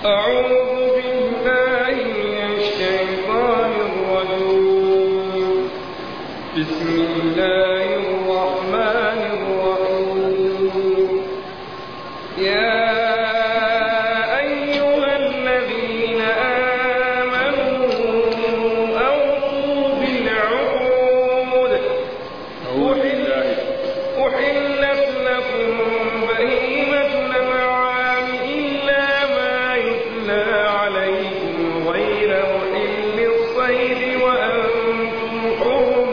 أعوذ بالله من الشيطان الرجيم بسم الله الرحمن الرحيم يا أيها الذين آمنوا أوفوا بالعقود أحل- أحلت لكم بهيمة الأنعام إلا ما يتلى عليكم غير محل الصيد وأنتم حرم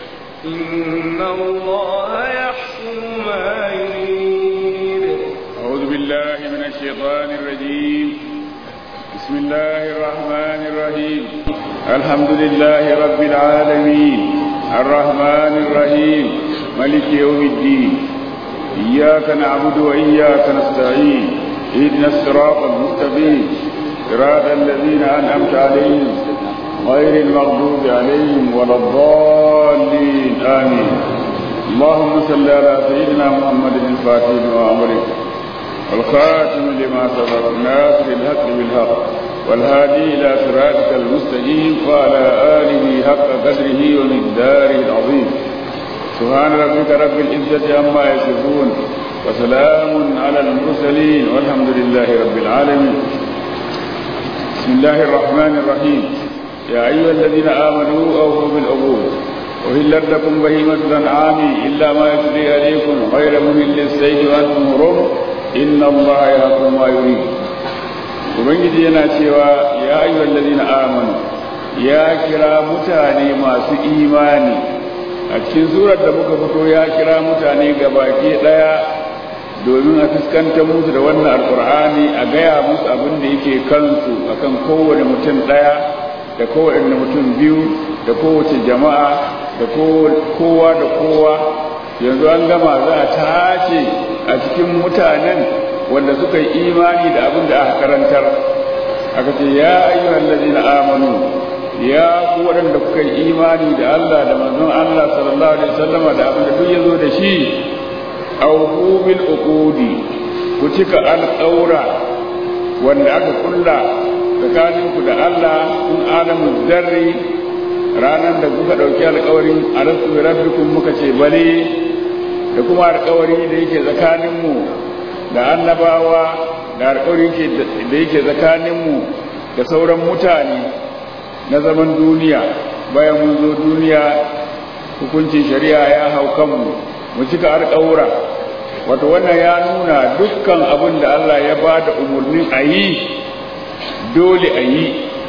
إن الله يحكم ما يريد أعوذ بالله من الشيطان الرجيم بسم الله الرحمن الرحيم الحمد لله رب العالمين الرحمن الرحيم ملك يوم الدين إياك نعبد وإياك نستعين اهدنا الصراط المستقيم صراط الذين أنعمت عليهم غير المغضوب عليهم ولا الضالين آمين اللهم صل على سيدنا محمد الفاتح لما أمرك والخاتم لما سبق ناصر الحق بالحق والهادي إلى صراطك المستقيم وعلى آله حق قدره ومقداره العظيم سبحان ربك رب العزة عما يصفون وسلام على المرسلين والحمد لله رب العالمين بسم الله الرحمن الرحيم يا أيها الذين آمنوا أوفوا بالعقود أهلت لكم بهيمة الأنعام إلا ما يتلي عليكم غير مهل السيد وأنتم حرم إن الله يحكم ما يريد Ubangiji yana cewa ya ayyuhal ladina amanu ya kira mutane masu imani a cikin surar da muka fito ya kira mutane gabaki daya domin a fuskantar musu da wannan alkur'ani a gaya musu abin da yake kansu akan kowane mutum daya da kowane mutum biyu da kowace jama'a da kowa da kowa yanzu an gama za a tace a cikin mutanen wanda suka yi imani da abin da aka karantar aka ce ya ayyuhal ladina amanu ya ku waɗanda kuka yi imani da Allah da manzon Allah sallallahu alaihi wasallama da abin da duk ya zo da shi awfu bil uqudi ku cika alƙaura wanda aka kulla tsakaninku da Allah kun alamu zarri ranar da kuka ɗauki alƙawarin alastu bi rabbikum muka ce bale da kuma alƙawari da yake tsakaninmu da annabawa da alƙawari da yake tsakaninmu da sauran mutane na zaman duniya bayan mun zo duniya hukuncin shari'a ya hau kanmu mu cika alƙawura wato wannan ya nuna dukkan abin da Allah ya ba da umarnin a yi dole a yi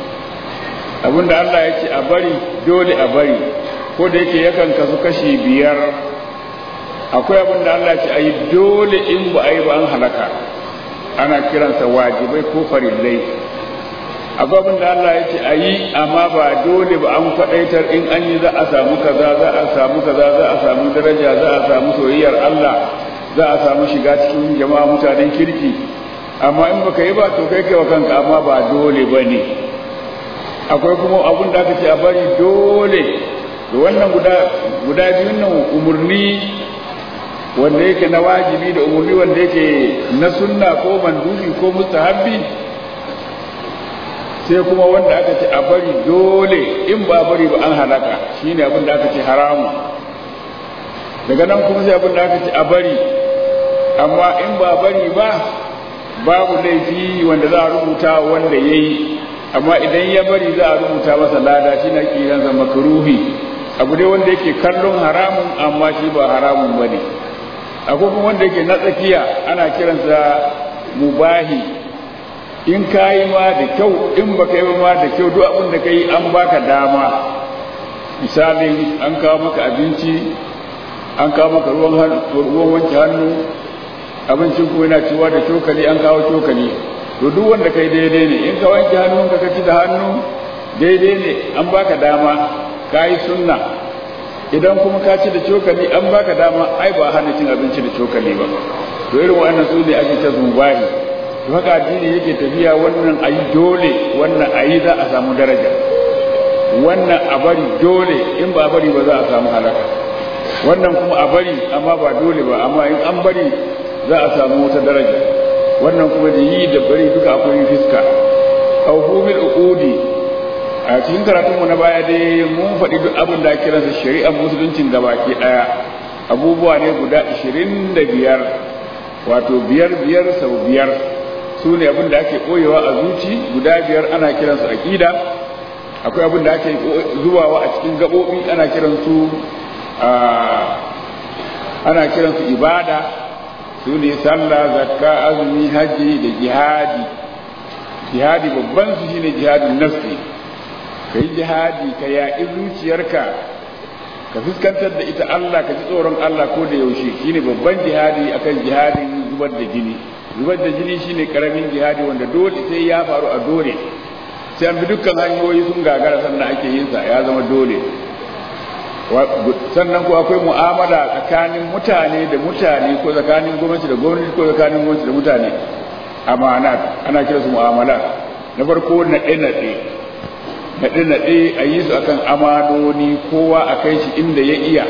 abin da Allah ya ce a bari dole a bari ko da yake yakan kasu kashi biyar akwai abin da Allah ya ce a yi dole in ba a yi ba an halaka ana kiransa wajibai ko farillai akwai abin da Allah ya ce a yi amma ba dole ba an faɗaitar in an yi za a samu kaza za a samu kaza za a samu daraja za a samu soyayyar Allah za a samu shiga cikin jama'a mutanen kirki amma in baka yi ba to kai kai wa kanka amma ba dole ba ne akwai kuma abun da aka ce a bari dole da wannan guda guda biyun nan umurni wanda yake na wajibi da umurni wanda yake na sunna ko mandubi ko mustahabbi sai kuma wanda aka ce a bari dole in ba bari ba an halaka shine abin da aka ce haramu daga nan kuma sai abin da aka ce a bari amma in ba bari ba babu laifi wanda za a rubuta wanda ya yi amma idan ya bari za a rubuta masa lada shi na kiransa makaruhi abu dai wanda yake kallon haramun amma shi ba haramun ba ne akwai kuma wanda yake na tsakiya ana kiransa mubahi in ka yi ma da kyau in ba ka yi ma da kyau duk abin da ka yi an baka dama misalin an kawo maka abinci an kawo maka ruwan wanke hannu abincin kuma yana ciwa da cokali an kawo cokali to duk wanda kai daidai ne in ka wanke hannun ka ci da hannu daidai ne an baka dama ka yi sunna idan kuma ka ci da cokali an baka dama ai ba hana cin abinci da cokali ba to irin wannan su ne ake ta zubahi to haka addini yake tafiya wannan ayi dole wannan ayi za a samu daraja wannan a bari dole in ba bari ba za a samu halaka wannan kuma a bari amma ba dole ba amma in an bari za a samu wata daraja wannan kuma da yi da bari duka akwai fiska cikin karatunmu na baya dai mun faɗi duk abin da kiransa shari'ar musuluncin gabaki ɗaya abubuwa ne guda ashirin da biyar wato biyar biyar sau biyar su ne abin da ake koyewa a zuci guda biyar ana kiransu aƙida akwai abin da ake zubawa a cikin gaɓoɓi ana kiransu ana kiransu ibada su ne sallah zakka azumi hajji da jihadi jihadi babban su shine jihadin nafsi ka yi jihadi ka yaƙi zuciyarka ka fuskantar da ita Allah ka ji tsoron Allah ko da yaushe shine babban jihadi akan jihadin zubar da jini zubar da jini shine karamin jihadi wanda dole sai ya faru a dole sai an bi dukkan hanyoyi sun gagara sannan ake yin sa ya zama dole sannan ko akwai mu'amala tsakanin mutane da mutane ko tsakanin gwamnati da gwamnati ko tsakanin gwamnati da mutane amanat ana kira su mu'amala na farko naɗe naɗe naɗe naɗe a yi su akan amanoni kowa a kai shi inda ya iya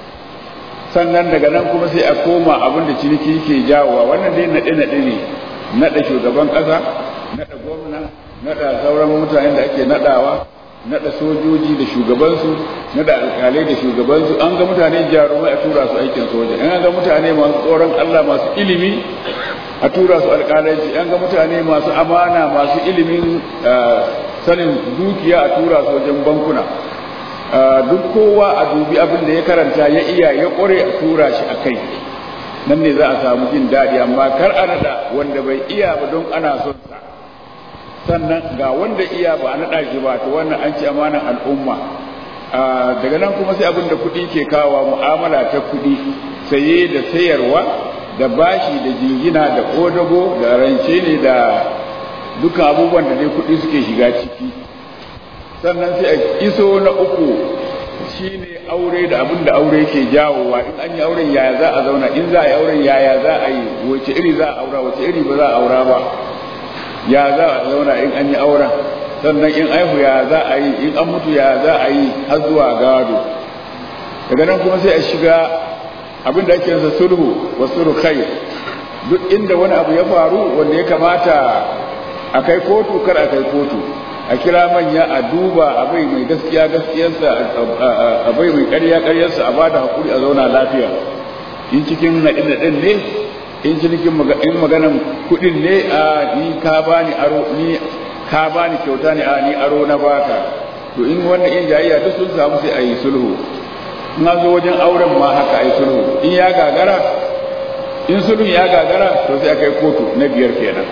sannan daga nan kuma sai a koma abin da ciniki ke jawowa wannan dai naɗe naɗe ne naɗa shugaban ƙasa naɗa gwamna naɗa sauran mutanen da ake naɗawa naɗa sojoji da shugabansu naɗa alƙalai da shugabansu an ga mutane jarumai a tura su aikin soja an ga mutane masu tsoron Allah masu ilimi a tura su alƙalanci an ga mutane masu amana masu ilimin sanin dukiya a tura su wajen bankuna duk kowa a dubi abin da ya karanta ya iya ya ƙware a tura shi a kai nan ne za a samu jin daɗi amma kar a naɗa wanda bai iya ba don ana son sa sannan ga wanda iya ba a naɗa shi ba to wannan an ci amanan al'umma daga nan kuma sai abin da kuɗi ke kawo mu'amala ta kuɗi saye da sayarwa da bashi da jingina da kodago da rance ne da dukkan abubuwan da dai kuɗi suke shiga ciki sannan sai a iso na uku shine aure da abin da aure ke jawowa in an yi auren yaya za a zauna in za a yi auren yaya za a yi wace iri za a aura wace iri ba za a aura ba ya za a zauna in an yi auren sannan in aihu ya za a yi in an mutu ya za a yi har zuwa gado daga nan kuma sai a shiga abin da ake nasa sulhu wa sulhu khair duk inda wani abu ya faru wanda ya kamata a kai kotu kar a kai kotu a kira manya a duba a bai mai gaskiya gaskiyarsa a bai mai ƙarya ƙaryarsa a bada hakuri a zauna lafiya in cikin naɗin naɗin ne in cikin in maganan kuɗin ne a ni ka bani aro ni ka bani kyauta ne a ni aro na baka to in wannan in jayayya duk sun samu sai a yi sulhu in an zo wajen auren ma haka a yi sulhu in ya gagara in sulhun ya gagara to sai a kai kotu na biyar kenan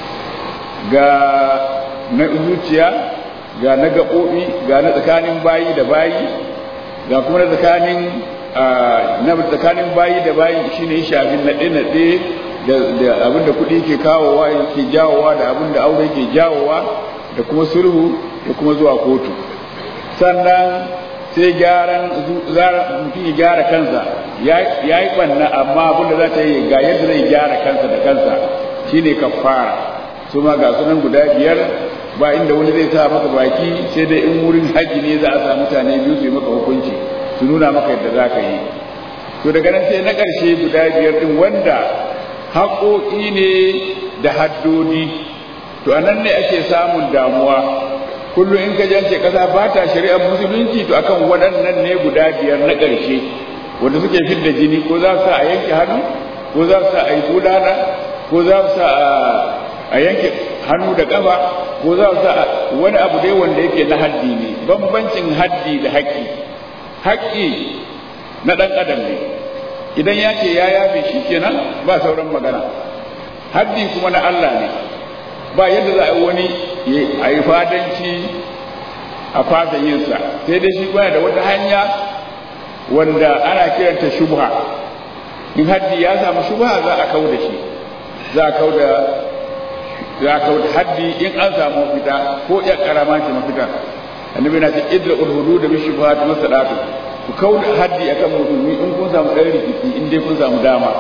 ga na zuciya ga na gaɓoɓi ga na tsakanin bayi da bayi ga kuma na tsakanin na tsakanin bayi da bayi shine shafin naɗe-naɗe da abin da kuɗi ke kawowa ke jawowa da abin da aure ke jawowa da kuma sulhu da kuma zuwa kotu sannan sai gyaran mutum ya gyara kansa ya yi ɓanna amma abin da za ta yi ga yadda zai gyara kansa da kansa shine kafara su ma ga sunan guda biyar ba inda wani zai sa maka baki sai dai in wurin haji ne za a sa mutane biyu su yi maka hukunci su nuna maka yadda za ka yi to daga nan sai na ƙarshe guda biyar ɗin wanda haƙoƙi ne da haddodi to a nan ne ake samun damuwa kullum in ka jance ƙasa ba ta shari'ar musulunci to akan waɗannan ne guda biyar na ƙarshe wanda suke fidda jini ko za su sa a yanke hannu ko za su sa a yi bulala ko za su sa a yanke hannu da ƙafa ko za su sa wani abu dai wanda yake na haddi ne bambancin haddi da haƙƙi haƙƙi na ɗan adam ne idan ya ce ya yafe shi kenan ba sauran magana haddi kuma na Allah ne ba yadda za a yi wani a yi fadanci a fasa yinsa sai dai shi baya da wata hanya wanda ana kiranta shubha in haddi ya samu shubha za a kau da shi za a kau da za a kau da haddi in an samu mafita ko ya karama ce mafita annabi na ce idra ulhudu da bishi ba ta masadatu ku kau da haddi akan musulmi in kun samu ɗan rikici in dai kun samu dama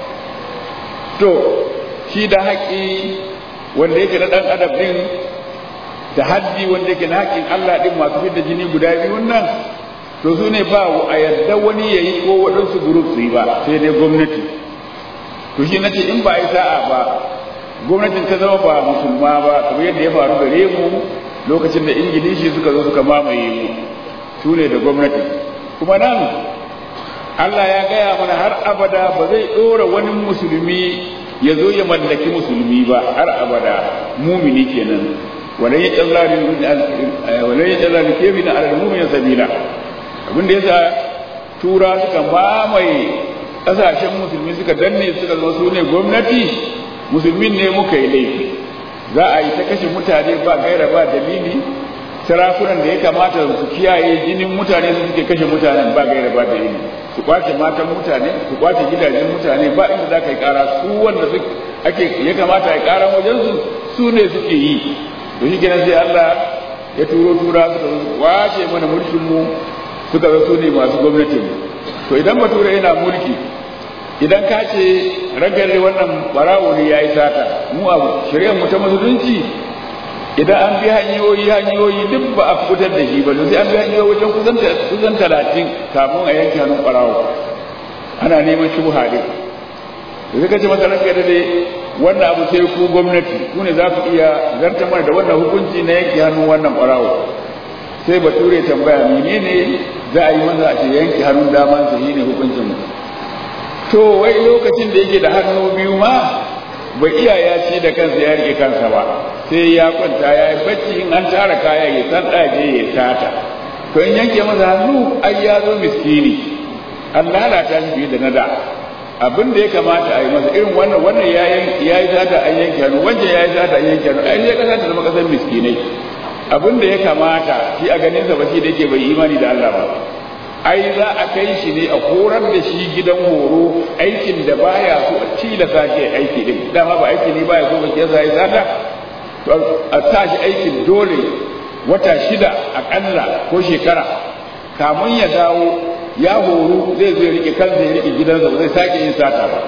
to shi da haƙi wanda yake na ɗan adam ɗin da haddi wanda yake na haƙin Allah ɗin masu fidda jini guda biyun nan to su ne ba a yadda wani ya yi ko waɗansu group su yi ba sai dai gwamnati to shi nace in ba a yi sa'a ba gwamnatin ta zama ba musulma ba kamar yadda ya faru gare mu lokacin da ingilishi suka zo suka mamaye mu su ne da gwamnati kuma nan Allah ya gaya mana har abada ba zai ɗora wani musulmi ya zo ya mallaki musulmi ba har abada mumini kenan wala ya tsalla wala ya tsalla da kefi na alal mumin sabila abin da yasa tura suka mamaye ƙasashen musulmi suka danne suka zama su ne gwamnati musulmin ne muka yi laifi za a yi ta kashe mutane ba gaira ba dalili sarakunan da ya kamata su kiyaye jinin mutane su suke kashe mutanen ba gaira ba dalili su kwace matan mutane su kwace gidajen mutane ba inda za ka yi kara su wanda ake ya kamata ya kara wajen su su ne suke yi to shi kenan sai Allah ya turo tura suka kwace mana mulkin mu suka zo su ne masu gwamnati to idan bature yana mulki idan ka ce ragare wannan barawo ne ya yi sata mu abu shari'ar mu ta musulunci idan an bi hanyoyi hanyoyi duk ba a fitar da shi ba sai an bi hanyoyi wajen kusan kusan talatin kafin a yanke hannun barawo ana neman shubha ne da suka ce masa ranka da dai wannan abu sai ku gwamnati ku ne za ku iya zartar mana da wannan hukunci na yanke hannun wannan barawo sai bature tambaya menene za a yi masa a ce yanke hannun damansa shi ne hukuncin mu to wai lokacin da yake da hannu biyu ma bai iya ya ci da kansa ya rike kansa ba sai ya kwanta ya yi bacci in an tara kaya ya san ɗaje ya tata to in yanke masa hannu ai ya zo miskini an lalata shi fiye da na da abin da ya kamata a yi masa irin wannan wannan ya yi tata an yanke hannu wancan ya yi tata an yanke hannu ai sai kasa ta zama kasar miskinai abin da ya kamata shi a ganin sa ba shi da yake bai imani da Allah ba ai za a kai shi ne a horar da shi gidan horo aikin da baya so a tilasa shi aiki din dama ba aiki ne baya so ba ke sai zata to a sa shi aikin dole wata shida akalla ko shekara kamun ya dawo ya horu zai zo ya rike kansa ya rike gidansa ba zai sake yin sata ba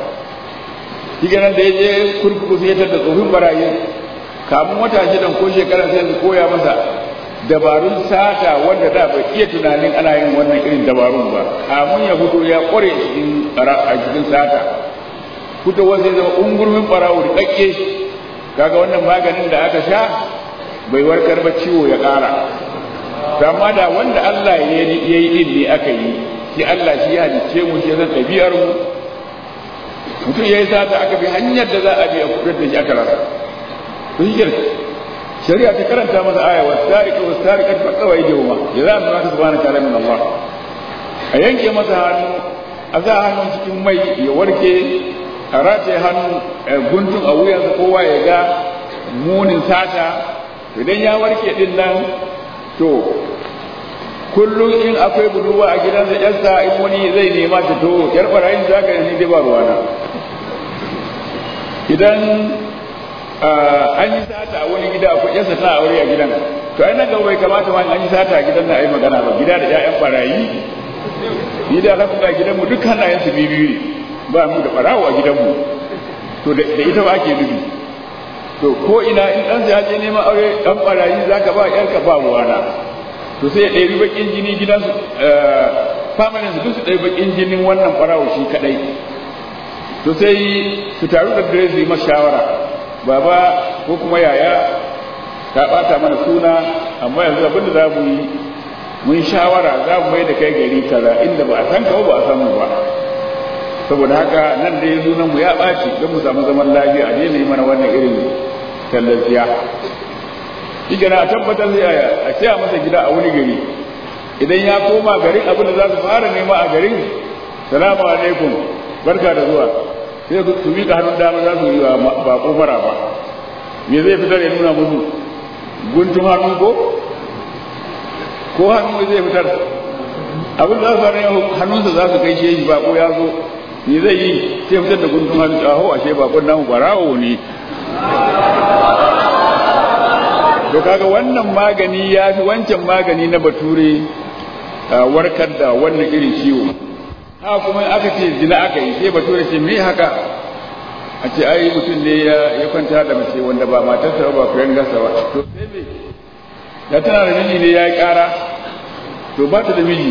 shi da ya je kurkuku sai ya tada tsofin barayi kamun wata shidan ko shekara sai su koya masa dabarun sata wanda da bai iya tunanin ana yin wannan irin dabarun ba kamun ya fito ya kware cikin a cikin sata fitowar zai zama ungurmin barawo da kakke kaga wannan maganin da aka sha bai warkar ba ciwo ya ƙara amma da wanda Allah ya yi din ne aka yi shi Allah shi ya halicce mu shi zan ɗabi'ar mu mutum ya yi sata aka bi hanyar da za a bi a kudar da shi aka rasa to shi shari'a ta karanta masa aya wa sarika wa sarika ta kawai jawma jaza mu ta subhanahu ta'ala min Allah a yanke masa hannu a za hannun cikin mai ya warke a rataye hannu guntun a wuyansa kowa ya ga munin sata idan ya warke din nan to kullum in akwai budurwa a gidansa yarsa in wani zai nema ta to yar barayin za ka yi dai ba ruwana idan an yi sata a wani gida akwai yarsa tana aure a gidan to ai nan gaba bai kamata ma an yi sata a gidan na ai magana ba gida da ƴaƴan barayi ni da alhamdulillah gidan mu duk hannayen su biyu ne ba mu da barawo a gidan mu to da ita ba ake nufi to ko ina in ɗan ya je neman aure ɗan barayi zaka ba ƴarka ba ruwana to sai ya ɗebi bakin jini gidansu familin su duk su ɗebi bakin jinin wannan barawo shi kaɗai to sai su taru da dare su yi shawara baba ko kuma yaya ta ɓata mana suna amma yanzu abinda za mu yi mun shawara za mu mai da kai gari kaza inda ba a san ka ba a san mu ba saboda haka nan da yanzu nan mu ya ɓaci don mu samu zaman lafiya a daina yi mana wannan irin tallafiya shi a tabbatar zai a saya masa gida a wani gari idan ya koma garin abin da za su fara nema a garin salamu alaikum barka da zuwa sai su miƙa hannun dama za su yi wa bako mara ba me zai fitar ya nuna musu guntun hannu ko ko hannu zai fitar abin da za su fara hannunsa za su kai shi bako ya zo me zai yi sai fitar da guntun hannu aho ashe bakon namu barawo ne to kaga wannan magani ya fi wancan magani na bature warkar da wannan irin ciwo haka kuma aka ce zina aka yi sai bature ce me haka a ce ai mutum ne ya kwanta da mace wanda ba matarsa ba kuyan gasa ba to sai me da tana da miji ne ya yi kara to ba ta da miji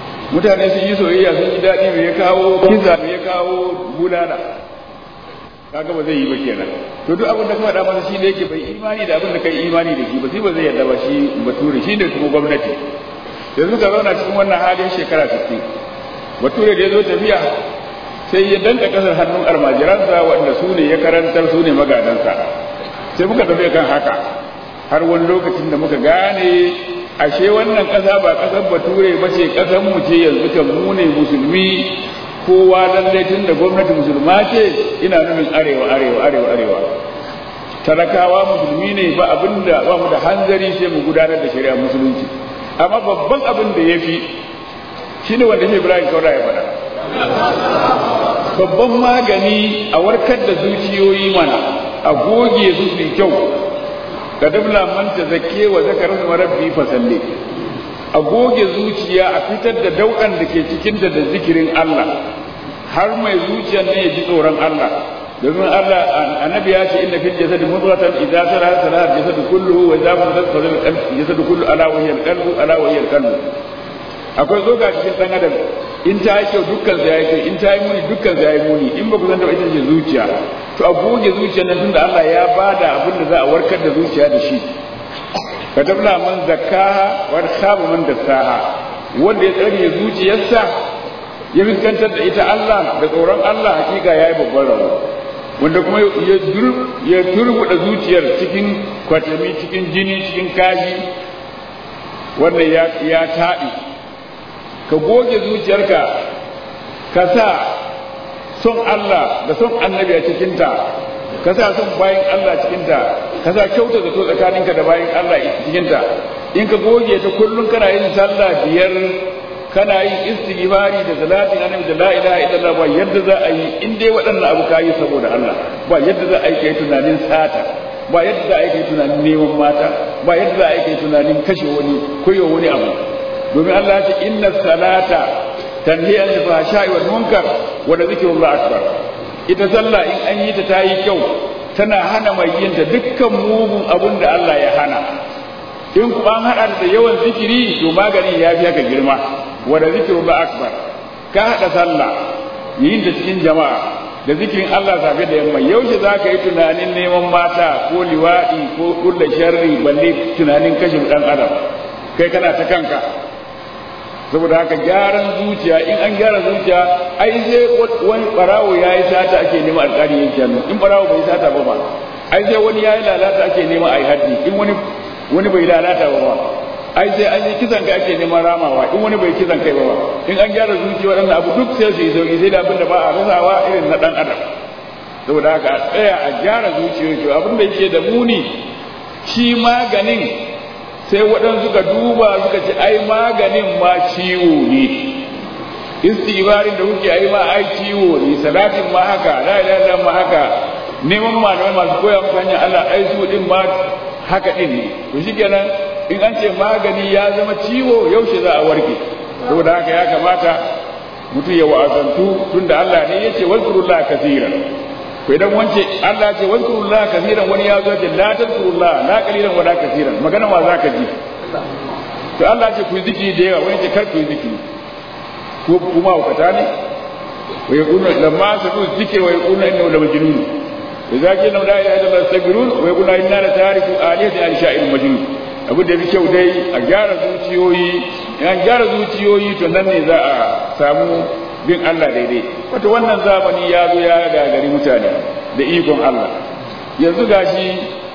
mutane sun yi soyayya sun yi daɗi me ya kawo kiza me ya kawo bulala kaga ba zai yi ba kenan to duk abin da ka faɗa masa shi ne yake bai imani da abin da kai imani da shi ba sai ba zai yarda ba shi bature shi ne kuma gwamnati yanzu ka zauna cikin wannan halin shekara 60 bature da ya zo tafiya sai ya danka kasar hannun almajiransa wanda su ne ya karantar su ne magadansa sai muka tafi kan haka har wani lokacin da muka gane ashe wannan ƙasa ba ƙasar bature ba ce ƙasar mu ce yanzu kan mu ne musulmi kowa lallai tun da gwamnati musulma ce ina nufin arewa arewa arewa arewa talakawa musulmi ne ba abin da ba mu da hanzari sai mu gudanar da shari'a musulunci amma babban abin da ya fi shine wanda shi ibrahim kaura ya faɗa babban magani a warkar da zuciyoyi mana a goge su su kyau ka dabla man ta zake wa zakarin marabbi fasalle a goge zuciya a fitar da daukan da ke cikinta da zikirin Allah har mai zuciyar ne ya ji tsoron Allah domin Allah annabi ya ce inna fil jasadi mudghatan idza salaha salaha jasadu kulluhu wa idza fasadat fasadat jasadu kullu ala wa hiya al-qalbu ala wa hiya al-qalbu akwai zoga cikin dan adam in ta yi kyau dukkan sa yayi kyau in ta yi muni dukkan sa yayi muni in ba ku san da ita ce zuciya to a goge zuciyar nan tunda Allah ya bada abin da za a warkar da zuciya da shi katabla man zakkaha wa khaba man dassaha wanda ya tsare zuciyarsa ya fuskantar da ita Allah da tsoron Allah hakika yayi babban rawa wanda kuma ya dur ya turbuda zuciyar cikin kwatami cikin jini cikin kashi wanda ya ya taɗi ka goge zuciyarka ka sa son Allah da son annabi a cikinta ka sa son bayan Allah cikinta ka sa kyauta zato tsakaninka da bayan Allah cikinta in ka goge ta kullum kana yin sallah biyar kana yin istighfari da salatin annabi da la ilaha illallah ba yadda za a yi in dai waɗannan abu kayi saboda Allah ba yadda za a yi kai tunanin sata ba yadda za a yi kai tunanin neman mata ba yadda za a yi kai tunanin kashe wani koyo wani abu domin Allah ya ce inna salata tanhi an fahsha'i wal munkar wa la zikrullah akbar ita sallah in an yi ta tayi kyau tana hana mai yin ta dukkan mugun abin da Allah ya hana in ku an hada da yawan zikiri to magani ya fi haka girma wa la zikrullah akbar ka hada sallah yin ta cikin jama'a da zikirin Allah safe da yamma yaushe za ka yi tunanin neman mata ko liwaɗi ko kulla sharri balle tunanin kashe ɗan adam kai kana ta kanka saboda haka gyaran zuciya in an gyara zuciya ai sai wani barawo ya yi sata ake nema alƙali yanke hannu in barawo bai sata ba ba ai sai wani ya yi lalata ake nema a yi haddi in wani wani bai lalata ba ba ai sai an yi kisan kai ake neman ramawa in wani bai kisan kai ba ba in an gyara zuciya waɗannan abu duk sai su yi sauki sai da abin da ba a rasawa irin na ɗan adam saboda haka a tsaya a gyara zuciyoyi abin da yake da muni shi maganin sai waɗansu suka duba suka ce ai maganin ma ciwo ne istighfarin da kuke ai ma ai ciwo ne salatin ma haka la ilaha illallah ma haka neman malamai masu koya muku hanyar Allah ai su din ma haka din ne to shikenan in an ce magani ya zama ciwo yaushe za a warke saboda haka ya kamata mutum ya wa'azantu tunda Allah ne yace wazkurullah kaseeran ko idan wance Allah ce wazkurullah kaseeran wani ya zo ce la tazkurullah la qalilan wala kaseeran magana ma zaka ji to Allah ce ku zikiri da yawa wani ce kar ku zikiri ko kuma wakata ne wa yaqulu lamma sabu zikri wa yaqulu innahu la majnun idza qila la ilaha illa allah astaghfirun wa yaqulu inna la tariku aliyati al sha'ir majnun abu da bi kyau dai a gyara zuciyoyi an gyara zuciyoyi to nan ne za a samu bin Allah daidai wato wannan zamani ya zo ya gagari mutane da ikon Allah yanzu gashi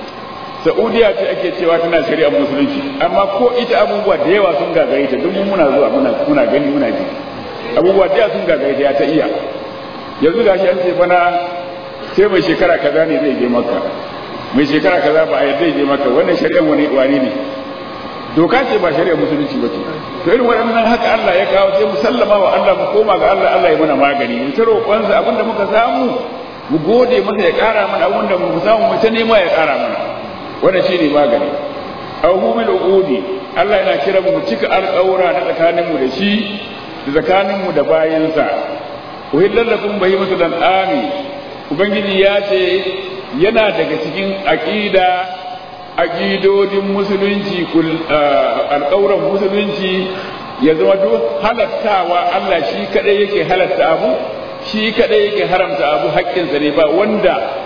Saudiya ce ake cewa tana shari'ar musulunci amma ko ita abubuwa da yawa sun gagare ta duk muna zuwa muna muna gani muna ji abubuwa da yawa sun gagare ta ya ta iya yanzu gashi an ce bana sai mai shekara kaza ne zai je maka mai shekara kaza ba a yadda zai je maka wannan shari'ar wani wani ne doka ce ba shari'ar musulunci ba ce to irin waɗannan haka Allah ya kawo sai mu sallama wa Allah mu koma ga Allah Allah ya mana magani mu ta roƙonsa abinda muka samu mu gode masa ya ƙara mana abinda mu samu mu ta nema ya ƙara mana wannan shine magani awhumul uqudi Allah yana kira mu cika alƙawura na tsakanin mu da shi da tsakanin mu da bayinsa uhillal lakum bahimatul an'ami ubangiji ya ce yana daga cikin aqida aƙidodin musulunci alƙawuran musulunci ya zama duk halattawa Allah shi kaɗai yake halatta abu shi kaɗai yake haramta abu haƙƙinsa ne ba wanda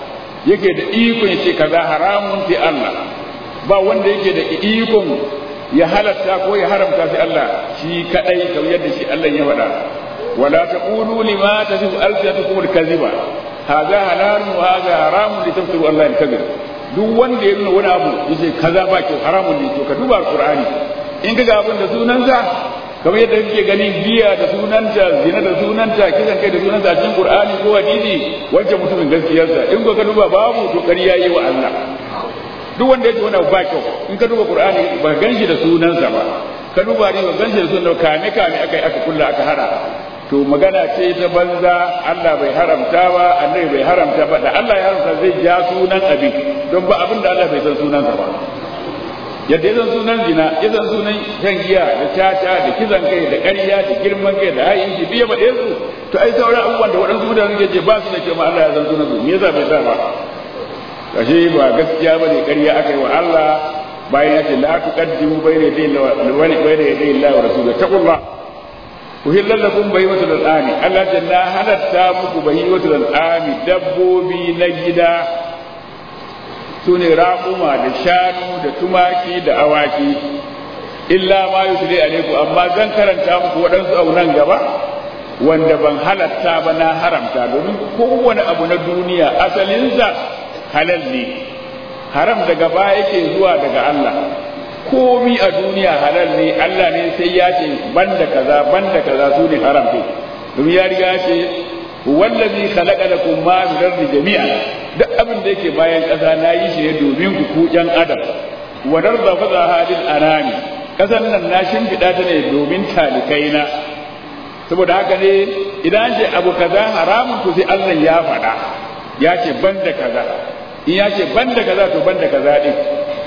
yake da ikon ya ce kaza haramun sai Allah ba wanda yake da ikon ya halatta ko ya haramta sai Allah shi kadai kamar yadda shi Allah ya faɗa wala taqulu lima tasifu alsinatukum alkaziba hadha halalun wa hadha haramun litafsiru Allah alkazib duk wanda ya nuna wani abu yace kaza ba kyau haramun ne to ka duba alqur'ani in ka ga abin da sunansa kamar yadda kake gani giya da sunanta zina da sunanta kisan kai da sunanta a cikin qur'ani ko hadisi wancan mutumin gaskiyarsa in ka duba babu to ƙarya yi wa Allah duk wanda yake wani ba kyau in ka duba qur'ani ba ganshi da sunansa ba ka duba ne ba ganshi da sunan kame kame aka aka kulla aka hada to magana ce ta banza Allah bai haramta ba annabi bai haramta ba da Allah ya haramta zai ja sunan abin don ba abin da Allah bai san sunansa ba yadda ya san sunan zina ya san sunan shan giya da caca da kizan kai da ƙarya da girman kai da hayin shi biya ba su to ai sauran abubuwan da waɗansu mutane suke ce ba su da kyau ma Allah ya san sunan su me yasa bai sa ba kashe ba gaskiya ba ne ƙarya aka yi wa Allah bayan ya ce la tuqaddimu bayna yaday Allah bayna yaday Allah wa rasulihi taqullah uhillal lakum bahimatul an'ami Allah ta na halatta muku bahimatul an'ami dabbobi na gida su ne raƙuma da shanu da tumaki da awaki illa ma yusli alaiku amma zan karanta muku waɗansu abu nan gaba wanda ban halatta ba na haramta domin kowane abu na duniya asalinsa halal ne haram daga baya yake zuwa daga Allah komi a duniya halal ne Allah ne sai ya ce banda kaza banda kaza su ne haram ne domin ya riga ya ce wallazi khalaqa lakum ma min ardi jami'an duk abin da yake bayan ƙasa na yi shi ne domin ku ku ƴan adam wa darda faza halil anami ƙasan nan na shimfiɗa ta ne domin talikai na saboda haka ne idan ce abu kaza haramun ku sai Allah ya faɗa ya ce banda kaza in ya ce banda kaza to banda kaza din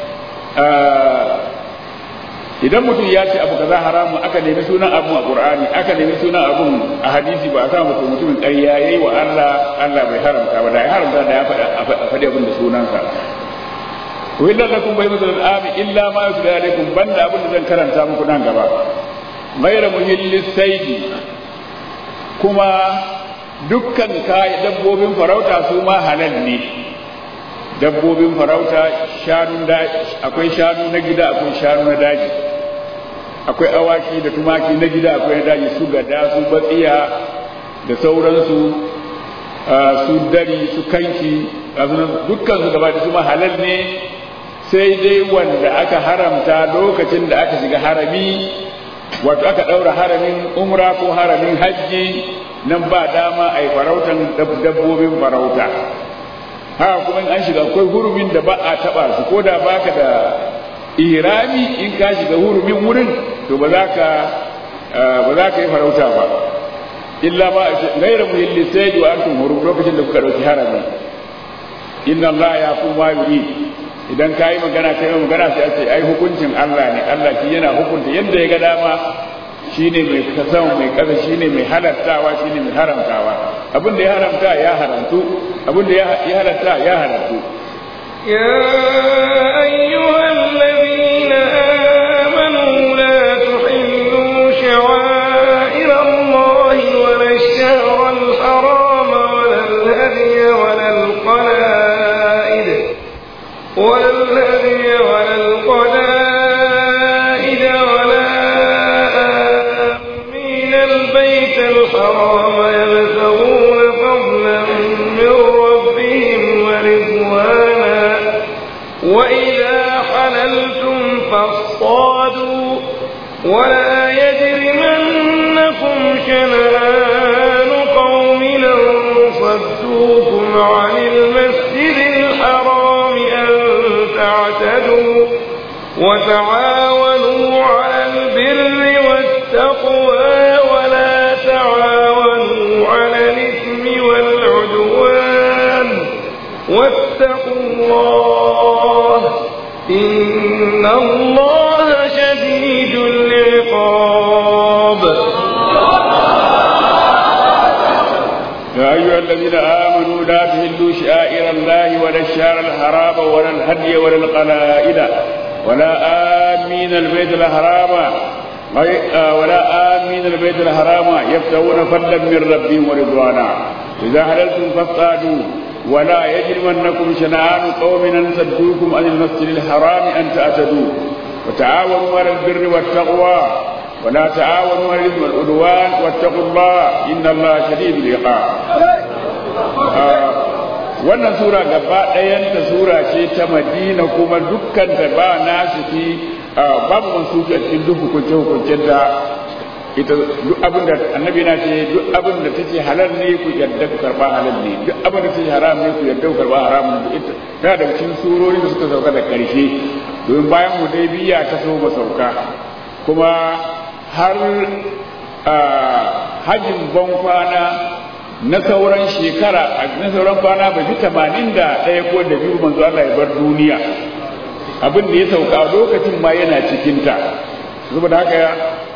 idan mutum ya ce abu kaza haramun aka nemi sunan abu a qur'ani aka nemi sunan abun a hadisi ba a samu to mutumin ƙarya yayi wa Allah Allah bai haramta ba da ya haramta da ya faɗa faɗi abin da sunansa wa illa lakum baymatul al'ami illa ma yutla alaikum banda abin da zan karanta muku nan gaba ghayra muhillis saidi kuma dukkan kai dabbobin farauta su ma halal ne dabbobin farauta shanun daji akwai shanu na gida akwai shanu na daji akwai awaki da tumaki na gida akwai na daji su gada su batsiya da sauransu su dari su kanki dukkan su gaba da su halal ne sai dai wanda aka haramta lokacin da aka shiga harami wato aka ɗaura haramin umra ko haramin hajji nan ba dama a yi farautan dabbobin farauta haka kuma an shiga akwai hurumin da ba a taba su ko da baka da irami in ka shiga hurumin wurin to ba za ka ba za ka yi farauta ba illa ba gaira muhilli sai da antum hurum lokacin da kuka dauki harami inna Allah ya kuma yuri idan ka yi magana kai magana sai a ce ai hukuncin Allah ne Allah shi yana hukunta yadda ya ga dama shine mai kasan mai kasa shine mai halartawa shine mai haramtawa abin da ya haramta ya haramtu abin da ya halatta ya haramtu يا أيها الذين آمنوا لا تحلوا شعائر الله ولا الشهر الحرام ولا الهدي ولا القلائد ولا الهدي ولا القلائد ولا آمين البيت الحرام يبتغون فضلا من ربهم ورضوانا وإذا حللتم فاصطادوا ولا يجرمنكم شنآن قوم أن صدوكم عن المسجد الحرام أن تعتدوا وتعاونوا على البر والتقوى ولا تعاونوا على الإثم والعدوان واتقوا الله إن الله شديد العقاب يا أيها الذين آمنوا لا تهلوا شعائر الله ولا الشهر الحرام ولا الهدي ولا القلائد ولا آمين البيت الحرام ولا آمين البيت الحرام يبتغون فضلا من ربهم ورضوانا إذا حللتم فاصطادوا ولا يجرمنكم شنآن قوم أن صدوكم عن المسجد الحرام أن تعتدوا وتعاونوا على البر والتقوى ولا تعاونوا على الإثم والعدوان واتقوا الله إن الله شديد العقاب آه wannan sura gaba ɗayanta sura ce ta madina kuma dukkan da ba nasu fi babu mansuki a cikin duk hukunce hukuncen da ita duk abin da annabi na ce duk abin da tace halal ne ku yadda ku karba halal ne duk abin da tace haram ne ku yadda ku karba haram ne ita ta da cikin surori da suka sauka da karshe domin bayan hudaybiya ta so ba sauka kuma har hajjin ban kwana na sauran shekara na sauran kwana ba fi tamanin da ɗaya ko da biyu manzo Allah ya bar duniya abin da ya sauka a lokacin ma yana cikinta saboda haka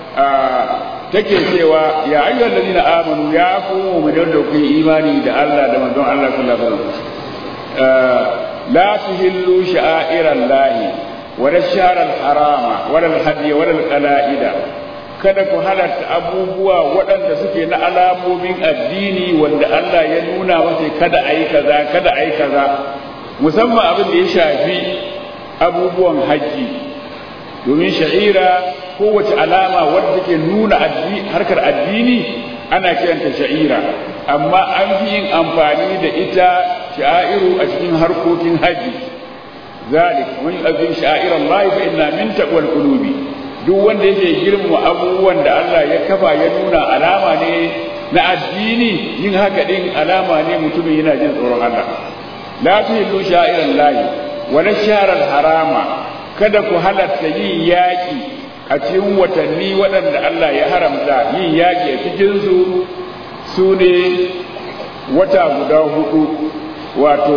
take cewa ya ayyuhal ladina amanu ya ku mu'minun da ku imani da Allah da manzon Allah sallallahu alaihi wasallam la tuhillu sha'airan lahi wa ash-shahr al-harama wa al-hadiy wa al-qala'ida kada ku halatta abubuwa waɗanda suke na alamomin addini wanda Allah ya nuna masa kada ayi kaza kada ayi kaza musamman abin da ya shafi abubuwan haji domin sha'ira kowace alama wadda take nuna harkar addini ana kiranta sha'ira amma an fi yin amfani da ita sha'iru a cikin harkokin haji zalik man yu'azzim sha'ir Allah fa inna min taqwal qulubi duk wanda yake girmama abubuwan da Allah ya kafa ya nuna alama ne na addini yin haka din alama ne mutumin yana jin tsoron Allah la tuhillu sha'iran lahi wa shaharar harama kada ku halatta yin yaƙi a cikin watanni waɗanda Allah ya haramta yin yaƙi a cikinsu su ne wata guda hudu wato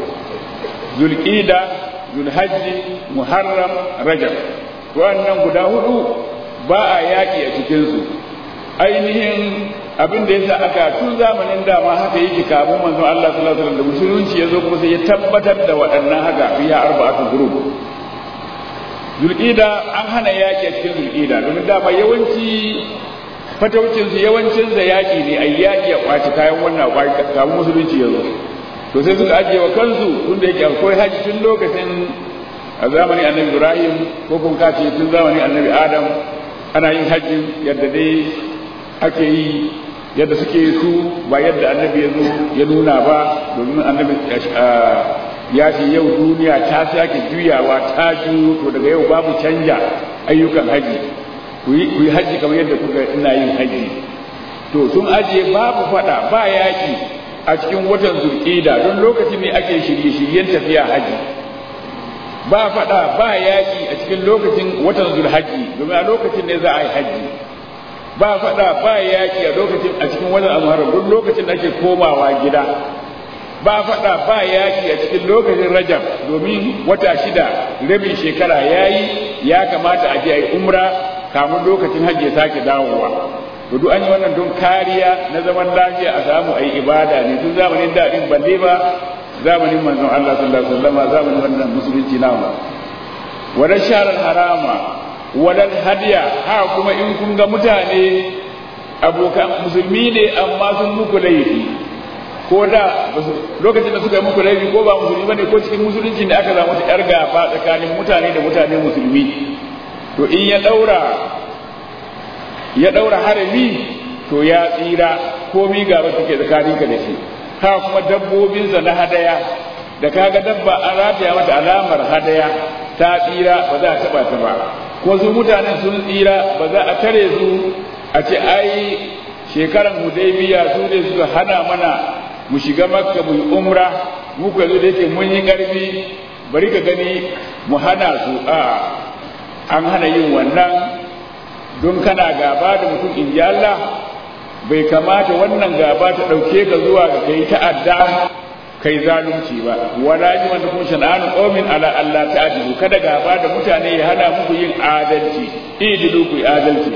zulƙida zulhajji muharram rajab wannan guda hudu ba a yaƙi a cikinsu ainihin abin da yasa aka tun zamanin dama haka yake kafin manzon Allah sallallahu alaihi wasallam da musulunci ya zo kuma sai ya tabbatar da waɗannan haka fiya arba'atu group zulƙida an hana yaƙi a cikin zulƙida domin dama yawanci fataucinsu yawancin da yaƙi ne a yaƙi a ƙwace kayan wannan kafin musulunci ya zo to sai suka ajiye wa kansu tun da yake akwai haji tun lokacin a zamanin annabi ibrahim ko kun kace tun zamanin annabi adam ana yin hajji yadda dai ake yi yadda suke su ba yadda annabi ya zo ya nuna ba domin annabi ya ce yau duniya ta sake juyawa ta juyo to daga yau babu canja ayyukan haji ku yi haji kamar yadda kuka ina yin haji to sun ajiye babu fada ba yaki a cikin watan zulƙida don lokacin ne ake shirye-shiryen tafiya haji ba fada ba yaki a cikin lokacin watan zulhaji domin a lokacin ne za a yi haji ba fada ba yaki a lokacin a cikin watan almuharram duk lokacin da ake komawa gida ba faɗa ba yaki a cikin lokacin rajab domin wata shida rabin shekara ya yi ya kamata a je a yi umra kamun lokacin hajji ya sake dawowa to duk an yi wannan don kariya na zaman lafiya a samu a yi ibada ne tun zamanin daɗin balle ba zamanin manzon Allah sallallahu alaihi wasallam zamanin wannan musulunci namu wala sharar harama wala hadiya ha kuma in kun ga mutane abokan musulmi ne amma sun muku laifi ko da lokacin da suka yi muku laifi ko ba musulmi bane ko cikin musulunci ne aka samu yar gaba tsakanin mutane da mutane musulmi to in ya daura ya daura harami to ya tsira komi gaba take tsakanin ka da shi ha kuma dabbobinsa na hadaya da kaga dabba an rataya mata alamar hadaya ta tsira ba za a taba ta ba ko su mutanen sun tsira ba za a tare su a ce ai shekaran hudaybiya su ne suka hana mana mu shiga makka mu yi umra mu ku yanzu da yake mun yi ƙarfi bari ka gani mu hana su a an hana yin wannan don kana gaba da mutum in ji Allah bai kamata wannan gaba ta ɗauke ka zuwa ga kai ta'adda kai zalunci ba wala ji wanda kuma shan'anu qaumin ala Allah ta'dilu kada gaba da mutane ya hana muku yin adalci idilu ku yi adalci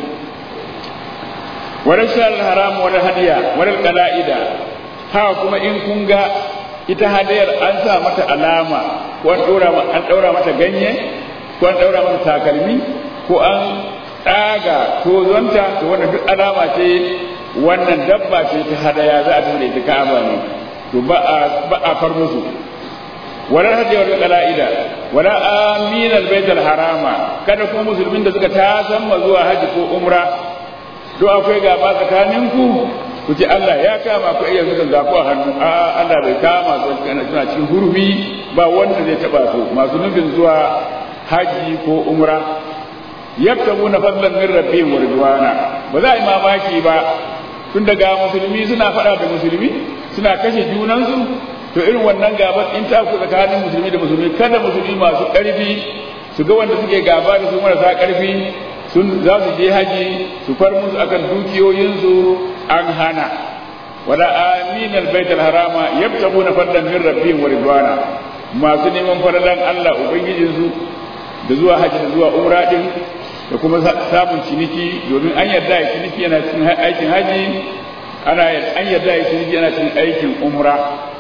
wala shal haram wala hadiya wala qala'ida haka kuma in kun ga ita hadayar an sa mata alama ko an ɗora an ɗaura mata ganye ko an ɗaura mata takalmi ko an ɗaga tozonta to wannan duk alama ce wannan dabba ce ta hadaya za a dinga ita ka'aba ne to ba a ba a far musu wala hajji wal qala'ida wala amin al bait al harama kada kuma musulmin da suka tasamma zuwa haji ko umra to akwai gaba tsakaninku ku ce Allah ya kama ku iya zukan zaku a hannu a Allah bai kama su kana suna cikin hurumi ba wanda zai taba su masu nufin zuwa haji ko umra yabtaguna fadlan min rabbihim wa ridwana ba za a yi mamaki ba tun daga musulmi suna faɗa da musulmi suna kashe junansu to irin wannan gaban in ta ku tsakanin musulmi da musulmi kada musulmi masu ƙarfi su ga wanda suke gaba da su marasa ƙarfi sun za su je haji su far musu akan dukiyoyinsu an hana wala amin albayt alharama yabtaguna fadlan min rabbihim wa ridwana masu neman faralan Allah ubangijinsu da zuwa haji da zuwa umra din da kuma samun ciniki domin an yarda ya ciniki yana cikin aikin haji ana an yarda ya ciniki yana cikin aikin umra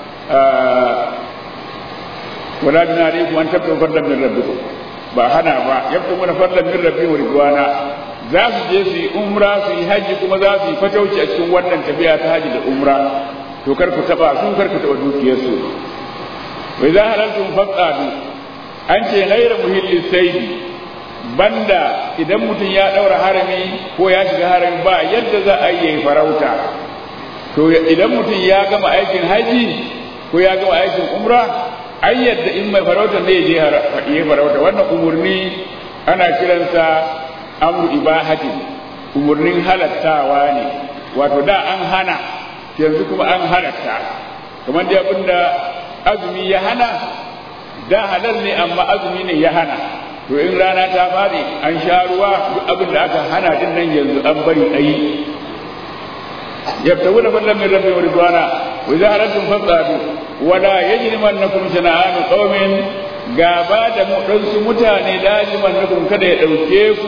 wala bin alaikum an tabtu fadlan min rabbikum ba hana ba yabtu mana fadlan min rabbi wa ridwana za su je su yi umra su yi haji kuma za su yi fatauci a cikin wannan tafiya ta haji da umra to kar ku taba su kar ku taba dukiyarsu wa idza halaltum faqadu an ce ghayra muhilli saidi banda idan mutum ya daura harami ko ya shiga harami ba yadda za a yi farauta to idan mutum ya gama aikin haji ko ya gama aikin umra ai yadda in mai farauta ne je ya farauta wannan umurni ana kiransa amru ibahati umurnin halattawa ne wato da an hana yanzu kuma an halatta kamar da abinda azumi ya hana da halal ne amma azumi ne ya hana to in rana ta fadi an sha ruwa duk abin da aka hana din nan yanzu an bari ayi yabtaguna fadlan min rabbi wa ridwana wa idza halaltum fasadu wa la yajrimannakum shana'anu qaumin gaba da mu dan su mutane lajimannakum kada ya dauke ku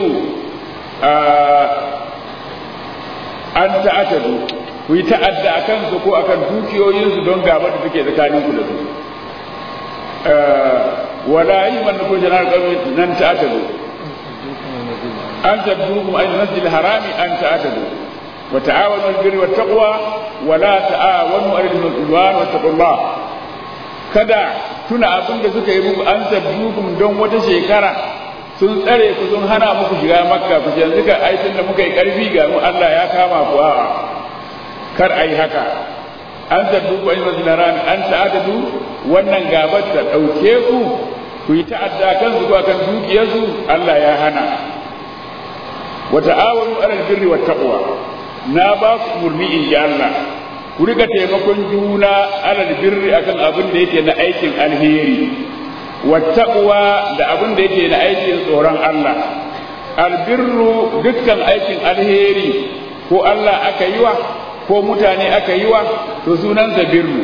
an ta'atadu ku yi ta'adda akan su ko akan dukiyoyinsu don gaba da take tsakanin ku da su ولا يمنكم جنار قوم أن تعتدوا أن تبدوكم أي المسجد الحرام أن تعتدوا وتعاونوا البر والتقوى ولا تعاونوا على العدوان واتقوا الله kada tuna abin da suka yi muku an sabbukum don wata shekara sun tsare ku sun hana muku shiga makka ku yanzu ka aikin da muka yi karfi ga mu Allah ya kama ku a'a kar ai haka an sabbuku ayi masnaran an ta'adadu wannan gabar ta dauke ku ku yi ta'adda kan su kan dukiyarsu Allah ya hana wa ta'awanu alal birri wat taqwa na ba ku murni in ji Allah ku riga taimakon juna alal birri akan abin da yake na aikin alheri wat taqwa da abin da yake na aikin tsoron Allah albirru dukkan aikin alheri ko Allah aka yi wa ko mutane aka yi wa to sunansa birru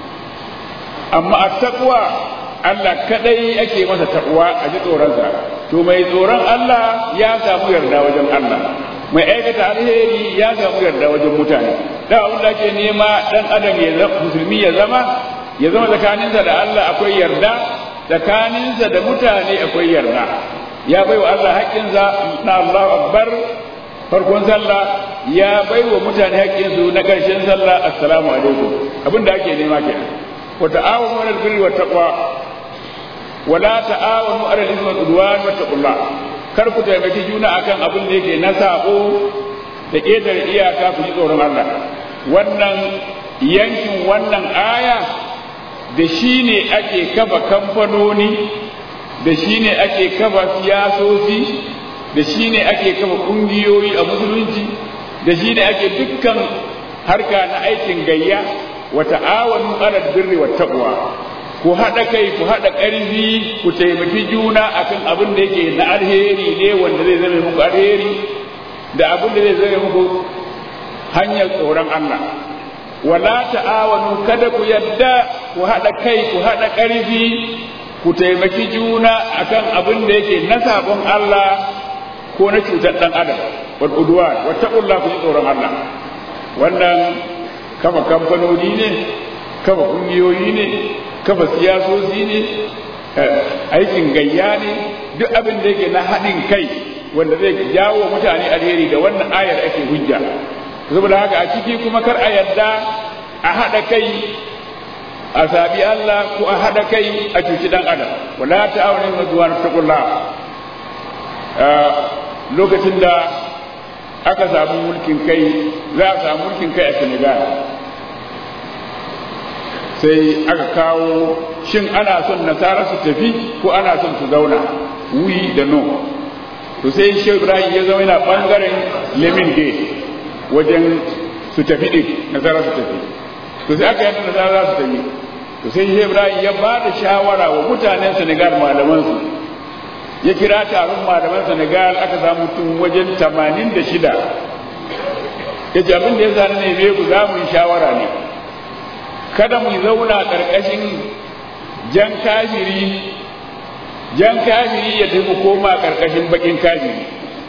amma at-taqwa Allah kadai ake masa taqwa a ji tsoronsa to mai tsoron Allah ya samu yarda wajen Allah mai aikata alheri ya samu yarda wajen mutane da abin da ake nema dan adam ya zama musulmi ya zama ya zama tsakaninsa da Allah akwai yarda tsakaninsa da mutane akwai yarda ya bai wa Allah haƙƙinsa na Allahu akbar farkon sallah ya bai wa mutane haƙƙinsu na ƙarshen sallah assalamu alaikum abin da ake nema kenan wa ta'awunu 'alal birri wat taqwa wa la ta'awunu 'alal ithmi wal 'udwan wattaqullah kar ku taimaki juna akan abin da yake na sabo da ƙetare iyaka ku ji tsoron Allah wannan yankin wannan aya da shi ne ake kafa kamfanoni da shi ne ake kafa siyasoci da shi ne ake kafa ƙungiyoyi a musulunci da shi ne ake dukkan harka na aikin gayya wa ta'awanu alal birri wat taqwa ku haɗa kai ku haɗa ƙarfi ku taimaki juna akan abin da yake na alheri ne wanda zai zama muku alheri da abin da zai zama muku hanyar tsoron Allah wala ta'awanu kada ku yadda ku haɗa kai ku haɗa ƙarfi ku taimaki juna akan abin da yake na sabon Allah ko na cutar ɗan adam wal udwan wa taqullah ku ji tsoron Allah wannan kafa kamfanoni ne kafa kungiyoyi ne kafa siyasoci ne aikin gayya ne duk abin da yake na haɗin kai wanda zai jawo mutane alheri da wannan ayar ake hujja saboda haka a ciki kuma kar a yarda a haɗa kai a sabi Allah ko a haɗa kai a cuci ɗan adam wala ta'awuni mazuwan taqulla lokacin da aka samu mulkin kai za a samu mulkin kai a Senegal sai aka kawo shin ana son nasara su tafi ko ana son su zauna wi da no to sai shehu ibrahim ya zama yana bangaren lemin gate wajen su tafi din nasara su tafi to sai aka yadda nasara za su tafi to sai shehu ibrahim ya ba da shawara wa mutanen senegal malamansu ya kira taron malaman senegal aka samu mutum wajen tamanin da shida ya ce abin da ya sani ne ku za mu yi shawara ne kada mu zauna ƙarƙashin jan kafiri jan kafiri ya tafi koma ƙarƙashin baƙin kafiri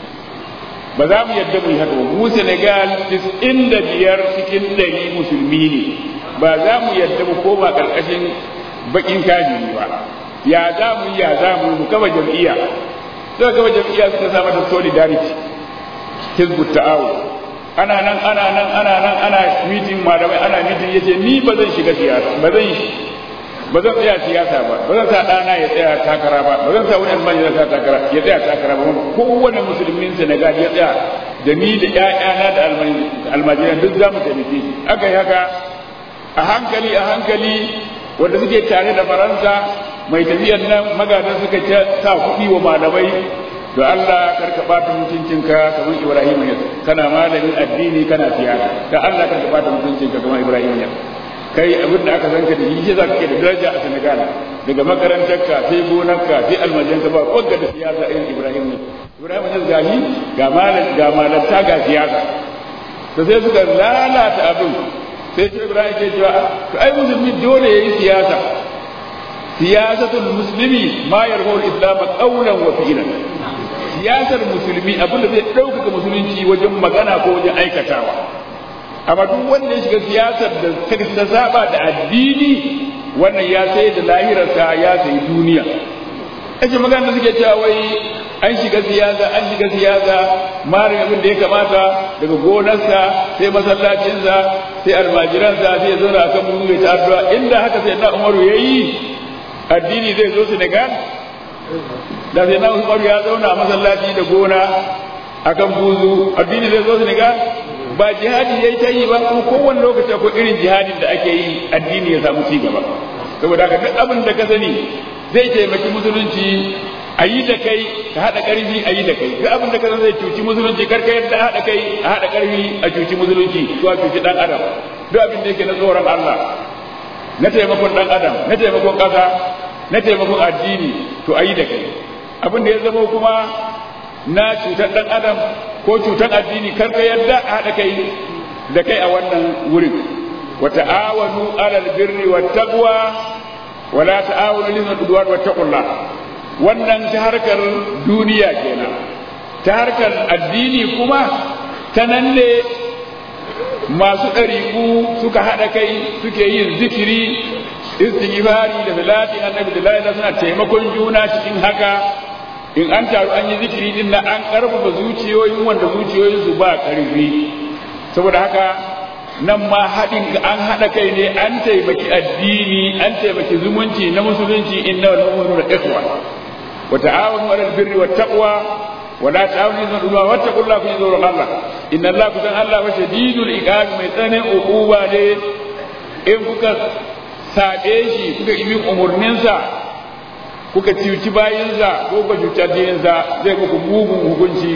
ba za mu yadda mu yi haka ba mu senegal inda biyar cikin ɗari musulmi ne ba za mu yadda mu koma ƙarƙashin baƙin kafiri ba ya za mu yi ya za mu yi mu kama jam'iyya suka kama jam'iyya suka sa mata solidarity hizbut ta'awun ana nan ana nan ana nan ana mitin malamai ana mitin yace ni ba zan shiga siyasa ba zan ba zan tsaya siyasa ba ba zan sa ɗana ya tsaya takara ba ba zan sa wani almani ya sa takara ya tsaya takara ba kowane musulmin Senegal ya tsaya da ni da ƴaƴana da almajiran duk za mu taimake shi aka yi haka a hankali a hankali wanda suke tare da faransa mai tafiyar nan magadan suka sa kuɗi wa malamai da Allah karka bata mutuncinka kamar Ibrahim ne kana malamin addini kana siyasa da Allah karka bata mutuncinka kamar Ibrahim ne kai abin da aka san ka da shi za ka da daraja a Senegal daga makarantarka sai gonarka sai almajanka ba wanda da siyasa irin Ibrahim ne Ibrahim ne gashi ga malam ga malanta ga siyasa to sai suka lalata abin sai ce Ibrahim ke cewa to ai musulmi dole yayi siyasa siyasatul muslimi ma yarhu al-islam qawlan wa fi'lan siyasar musulmi abinda zai ɗaukaka musulunci wajen magana ko wajen aikatawa amma duk wanda ya shiga siyasar da ta saba da addini wannan ya sai da lahirarsa ya sai duniya ake magana da suke cewa wai an shiga siyasa an shiga siyasa mara abin da ya kamata daga gonarsa sai masallacinsa sai almajiransa sai ya zauna akan muzu ya ta addu'a inda haka sai na umaru yayi addini zai zo Senegal da sai na Umaru ya zauna a masallaci da gona akan buzu addini zai zo Senegal ba jihadi yayi ta yi ba kuma kowane lokaci akwai irin jihadin da ake yi addini ya samu ci gaba saboda haka duk abin da ka sani zai taimaki musulunci a yi da kai ka haɗa ƙarfi a yi da kai duk abin da ka zai cuci musulunci kar ka yadda haɗa kai a haɗa ƙarfi a cuci musulunci ko a cuci ɗan adam duk abin da yake na tsoron Allah na taimakon ɗan adam na taimakon ƙasa na taimakon addini to a yi da kai abin da ya zama kuma na cutar ɗan adam ko cutar addini kar ka yadda a haɗa kai da kai a wannan wurin wa ta'awanu alal birri wat taqwa wa la ta'awanu lil udwan wat taqullah wannan ta harkar duniya kenan ta harkar addini kuma ta nan ne masu ɗariƙu suka haɗa kai suke yin zikiri istighfari da salatin annabi da la suna taimakon juna cikin haka in an taru an yi zikiri din na an karfafa zuciyoyin wanda zuciyoyin su ba karfi saboda haka nan ma haɗin an haɗa kai ne an taimaki addini an taimaki zumunci na musulunci inna wal mu'minuna ikhwa wa ta'awanu 'alal birri wat taqwa wa la ta'awanu 'alal ithmi wa taqullaha fi dhurri Allah inna Allah kusan Allah wa shadidul iqab mai tsananin uquba ne in kuka saɓe shi kuka yi umarninsa kuka cuci bayinsa ko kuka cuci addininsa zai muku mugun hukunci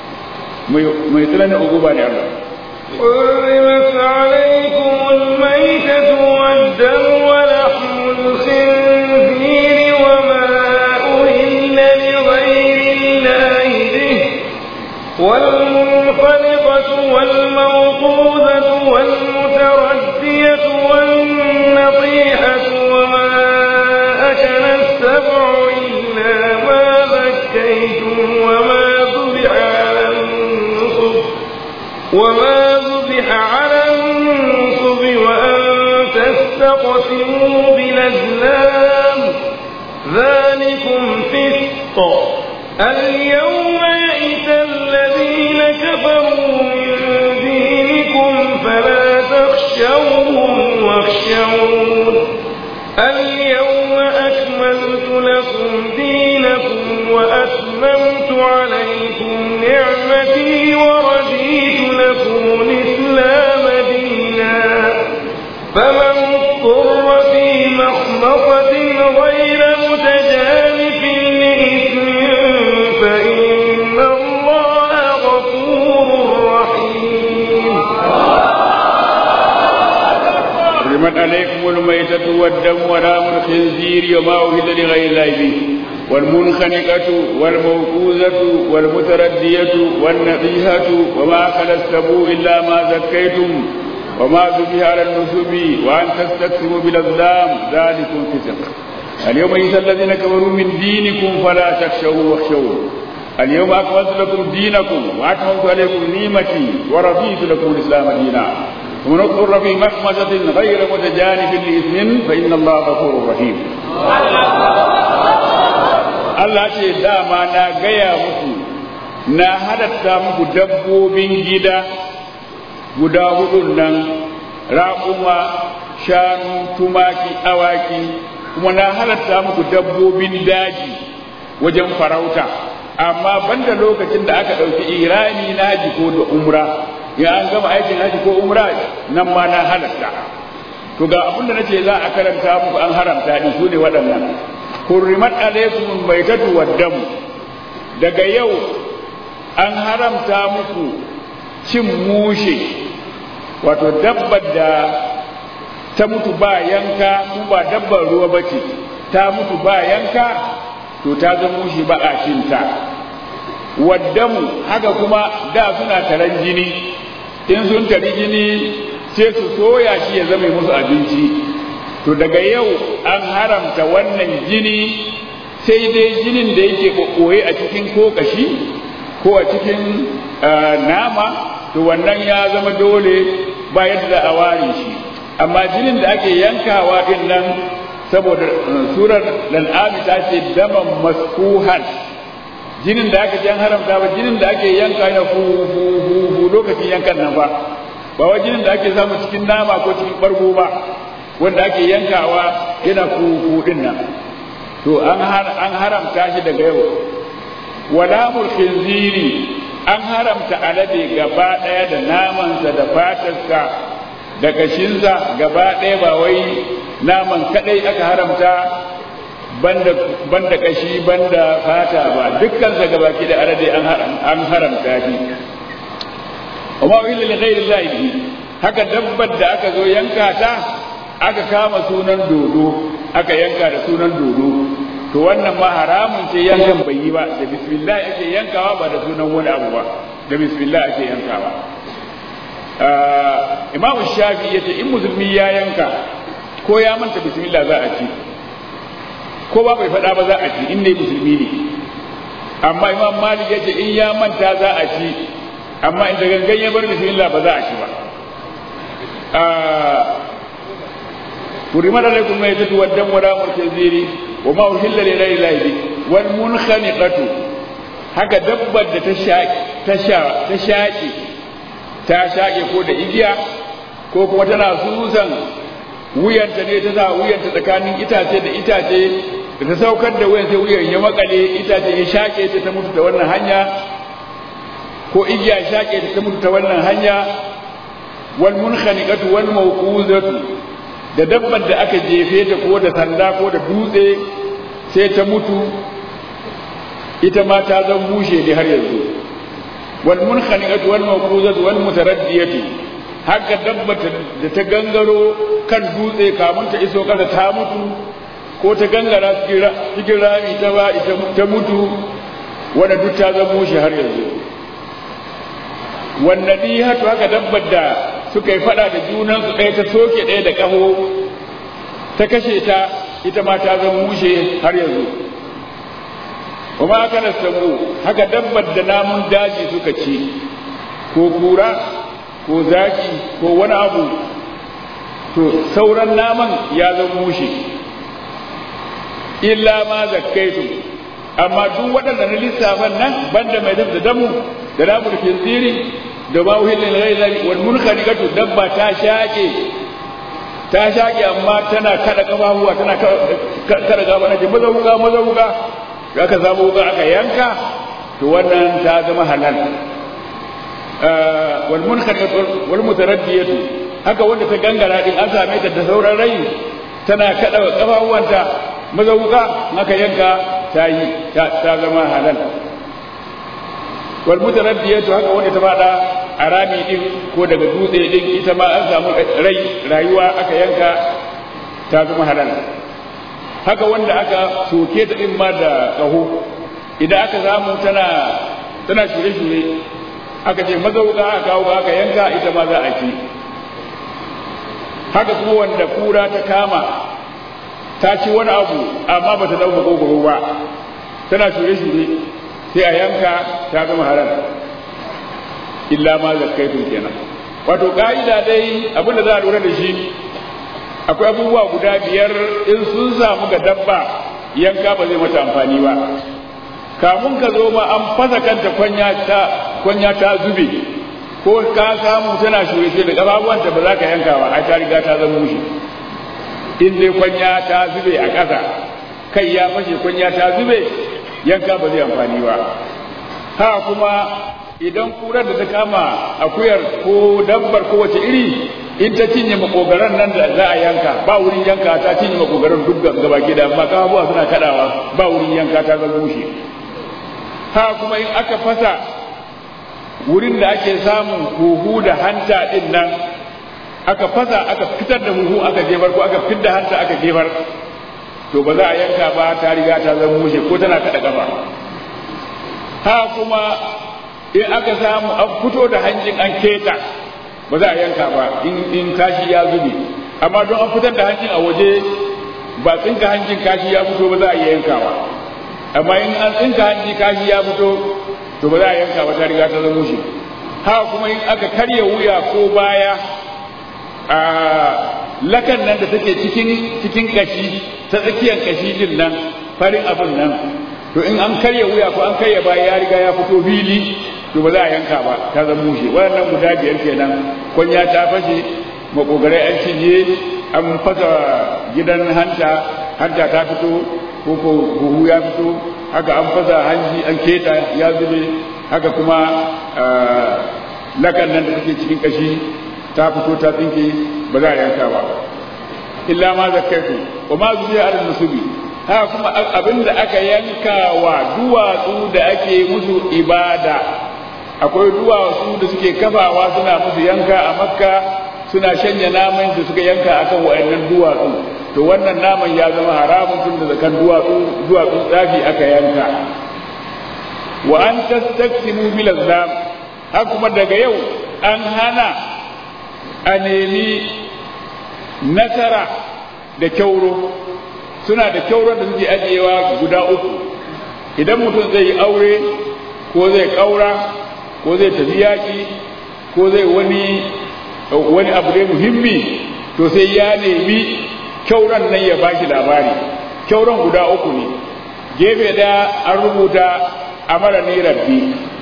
mai tsananin uguba ne Allah. حرمت عليكم الميتة والدم ولحم الخنزير وما أهل لغير الله به والمنخلقة والموقوذة والمتردية والنطيحة وما أكل السبع إلا ما ذكيتم وما ذبح على النصب وما ذبح على النصب وأن تستقسموا بالأزلام ذلكم فسق اليوم يئس الذين كفروا من دينكم فلا تخشوهم واخشون اليوم أكملت لكم دينكم وأتممت عليكم نعمتي ورضيت لكم الإسلام دينا فمن اضطر في مخمصة غير متجانف لإثم فإن الله غفور رحيم حرمت عليكم الميتة والدم ولام الخنزير وما أهل لغير الله به والمنخنقة والموقوذة والمتردية والنقيهة وما أكل السبوع إلا ما زكيتم وما ذبح على النسب وأن تستقسموا بالأظلام ذلكم فسق اليوم يئس الذين كفروا من دينكم فلا تخشوا واخشون اليوم أكملت لكم دينكم وأتممت عليكم نعمتي ورضيت لكم الإسلام دينا ومن اضطر في مخمسة غير متجانف لإثم فإن الله غفور رحيم Allah ce dama na gaya muku na halatta muku dabbobin gida guda hudun nan raƙuma shanu tumaki awaki kuma na halatta muku dabbobin daji wajen farauta amma banda lokacin da aka ɗauki irani na haji ko da umra ya an gama aikin haji ko umra nan ma na halatta to ga abin da nace za a karanta muku an haramta din su ne waɗannan hurrimat alaikum baitatu waddam daga yau an haramta muku cin mushe wato dabbar da ta mutu ba yanka ko ba dabbar ruwa bace ta mutu ba yanka to ta zama mushe ba a cinta waddamu haka kuma da suna taran jini in sun tari jini sai su soya shi ya zama musu abinci to daga yau an haramta wannan jini sai dai jinin da yake ɓoye a cikin ko kashi ko a cikin nama to wannan ya zama dole ba yadda a ware shi amma jinin da ake yankawa din nan saboda surar lal'ami ta ce daman maskuhan jinin da aka jan haramta ba jinin da ake yanka yana hu hu hu hu lokacin yankan nan ba ba wa jinin da ake samu cikin nama ko cikin bargo ba wanda ake yankawa yana hu hu din nan to an an haramta shi daga yau wala khinziri an haramta alade gaba daya da namansa da fatarsa da kashinsa gaba daya ba wai naman kadai aka haramta banda banda kashi banda fata ba dukkan sa gabaki da alade an an haramta shi amma illa li ghairi llahi haka dabbar da aka zo yanka ta aka kama sunan dodo aka yanka da sunan dodo to wannan ma haramun ce yankan bai yi ba da bismillah ake yankawa ba da sunan wani abu ba da bismillah ake yankawa imam shafi ya ce in musulmi ya yanka ko ya manta bismillah za a ci ko ba bai faɗa ba za a ci in dai musulmi ne amma imam malik ya ce in ya manta za a ci amma in da gangan ya bar bismillah ba za a ci ba حرمت عليكم الميتة والدم ولام الخنزير وما أهل لغير الله به والمنخنقة haka dabbar da ta shaƙe ta shaƙe ko da igiya ko kuma tana susan wuyanta ne ta sa wuyanta tsakanin itace da itace da ta saukar da wuyan sai wuyan ya makale itace ya shaƙe ta ta mutu ta wannan hanya ko igiya shaƙe ta ta mutu ta wannan hanya wal munkhaniqatu wal mawquzatu da dabbar da aka jefe ta ko da sanda ko da dutse sai ta mutu ita ma ta zan bushe ne har yanzu wal munkhaniqatu wal mawquzatu wal mutaraddiyatu haka dabbar da ta gangaro kan dutse kamun ta iso kasa ta mutu ko ta gangara cikin rami ta ba ita ta mutu wanda duk ta zan bushe har yanzu wannan hatu haka dabbar da suka yi fada da junansu ɗaya ta soke ɗaya da ƙaho ta kashe ta ita ma ta zama mushe har yanzu kuma aka na samu haka dabbar da namun daji suka ci ko kura ko zaki ko wani abu to sauran naman ya zama mushe illa ma zakkaitu amma duk waɗanda na lissafan nan banda mai da damu da namun kinziri da ba uhillin ghairi wal munkhaniqatu dabba ta shaƙe ta shaƙe amma tana kada kafafuwa tana kada gaba na ce maza wuka maza wuka aka samu wuka aka yanka to wannan ta zama halal wal munkhaniq wal mutaraddiyatu haka wanda ta gangara din an same ta da sauran rai tana kada kafafuwanta maza wuka aka yanka ta yi ta zama halal wal mutaraddiyatu haka wanda ta fada a rami din ko daga dutse din ita ma an samu rai rayuwa aka yanka ta zama halal haka wanda aka soke ta din ma da kaho idan aka samu tana tana shure-shure aka ce mazauka aka kawo aka yanka ita ma za a ci haka kuma wanda kura ta kama ta ci wani abu amma ba ta dauka kogoro ba tana shure-shure sai a yanka ta zama haram illa ma zakkaitun kenan wato ka'ida dai abin da za a lura da shi akwai abubuwa guda biyar in sun samu ga dabba yanka ba zai mata amfani ba kamun ka zo ma an fasa kanta kwanya ta kwanya ta zube ko ka samu tana shure da kafafuwanta ba za ka yanka ba ai ta riga ta zama mushi in dai kwanya ta zube a ƙasa kai ya fashe kwanya ta zube yanka ba zai amfani ba ha kuma idan kurar da ta kama akuyar ko dabbar ko wace iri in ta cinye makogaran nan da za a yanka ba wurin yanka ta cinye makogaran duk gaba ke da amma kafafuwa suna kadawa ba wurin yanka ta zama bushe ha kuma in aka fasa wurin da ake samun huhu da hanta din nan aka fasa aka fitar da huhu aka jefar ko aka fitar da hanta aka jefar to ba za a yanka ba ta riga ta zama mushe ko tana kada kafa ha kuma in aka samu an fito da hanjin an keta ba za a yanka ba in kashi ya zube amma don an fitar da hanjin a waje ba tsinka hanjin kashi ya fito ba za a iya yankawa amma in an tsinka hanji kashi ya fito to ba za a yanka ba ta riga ta zama mushe ha kuma in aka karya wuya ko baya a lakan nan da take cikin cikin kashi ta tsakiyar kashi din nan farin abin nan to in an karya wuya ko an karya baya ya riga ya fito fili to ba za a yanka ba ta zama mushe waɗannan guda biyar kenan kwanya ta fashe makogarai an cinye an fasa gidan hanta hanta ta fito ko ko huhu ya fito haka an fasa hanji an keta ya zube haka kuma lakan nan da take cikin kashi ta fito ta tsinke ba za a yanka ba illa ma zakkaitu wa ma zubiya al musubi haka kuma abinda aka yanka wa duwatsu da ake musu ibada akwai duwatsu da suke kafawa suna musu yanka a makka suna shanya naman da suka yanka akan wayannan duwatsu to wannan naman ya zama haramun tun da zakan duwatsu duwatsu tsafi aka yanka wa an tastaqsimu bil azlam har kuma daga yau an hana a nemi nasara da kyauro suna da kyauron da suke ajiyewa guda uku idan mutum zai yi aure ko zai kaura ko zai tafi yaƙi ko zai wani wani abu dai muhimmi to sai ya nemi kyauran nan ya bashi labari kyauran guda uku ne gefe daya an rubuta amara ni rabbi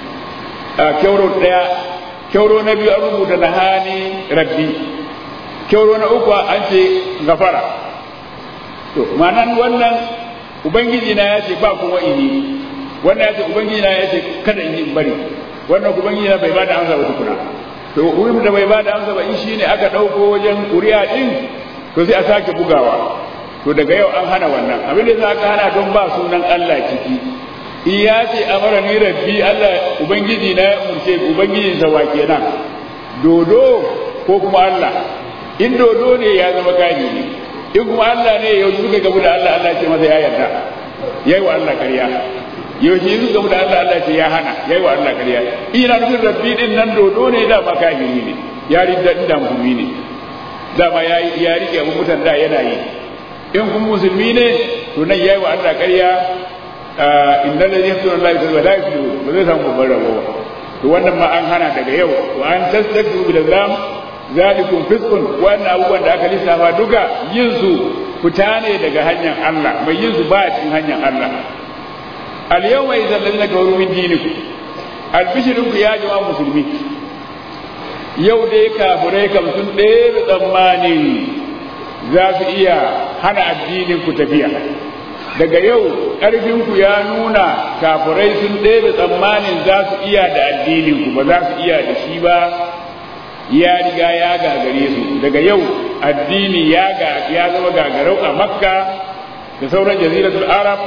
kyauro daya kyauro na biyu an rubuta nahani rabbi kyauro na uku an ce gafara to ma'anan wannan ubangiji na ya ce ba kuma ini wannan ya ce ubangiji na ya ce kada in yi bari wannan ubangiji na bai ba da amsa ba tukuna to wurin da bai ba da amsa ba in shine aka dauko wajen kuri'a din to sai a sake bugawa to daga yau an hana wannan abin da za ka hana don ba sunan Allah ciki in ya ce amara ni rabbi Allah ubangiji na umurce ubangiji sa wa kenan dodo ko kuma Allah in dodo ne ya zama kani ne in kuma Allah ne yau suka gabu da Allah Allah ce masa ya yarda yayi wa Allah ƙarya yaushe yanzu gamu da Allah Allah ce ya hana yayi wa Allah ƙarya ina nufin rabbi din nan dodo ne da ba kafiri ne ya ridda inda musulmi ne da ba ya ya rike abu mutan da yana yi in kun musulmi ne to nan yayi wa Allah ƙarya inna ladhi yaqtulu Allah bi la yuflihu ba zai samu babban rabo to wannan ma an hana daga yau wa an tastakbiru bil islam zalikum fisqun wannan abubuwan da aka lissafa duka yin su fita ne daga hanyar Allah mai yin su ba cikin hanyar Allah al-yawma idan ladina kafaru min dinikum albishirinku ya jama'a musulmi yau dai kafirai kam sun ɗaya tsammani za su iya hana addinin ku tafiya daga yau ƙarfinku ya nuna kafirai sun ɗebe tsammanin za su iya da addininku ba za su iya da shi ba ya riga ya gagare su daga yau addini ya ya zama gagarau a makka da sauran jaziratul arab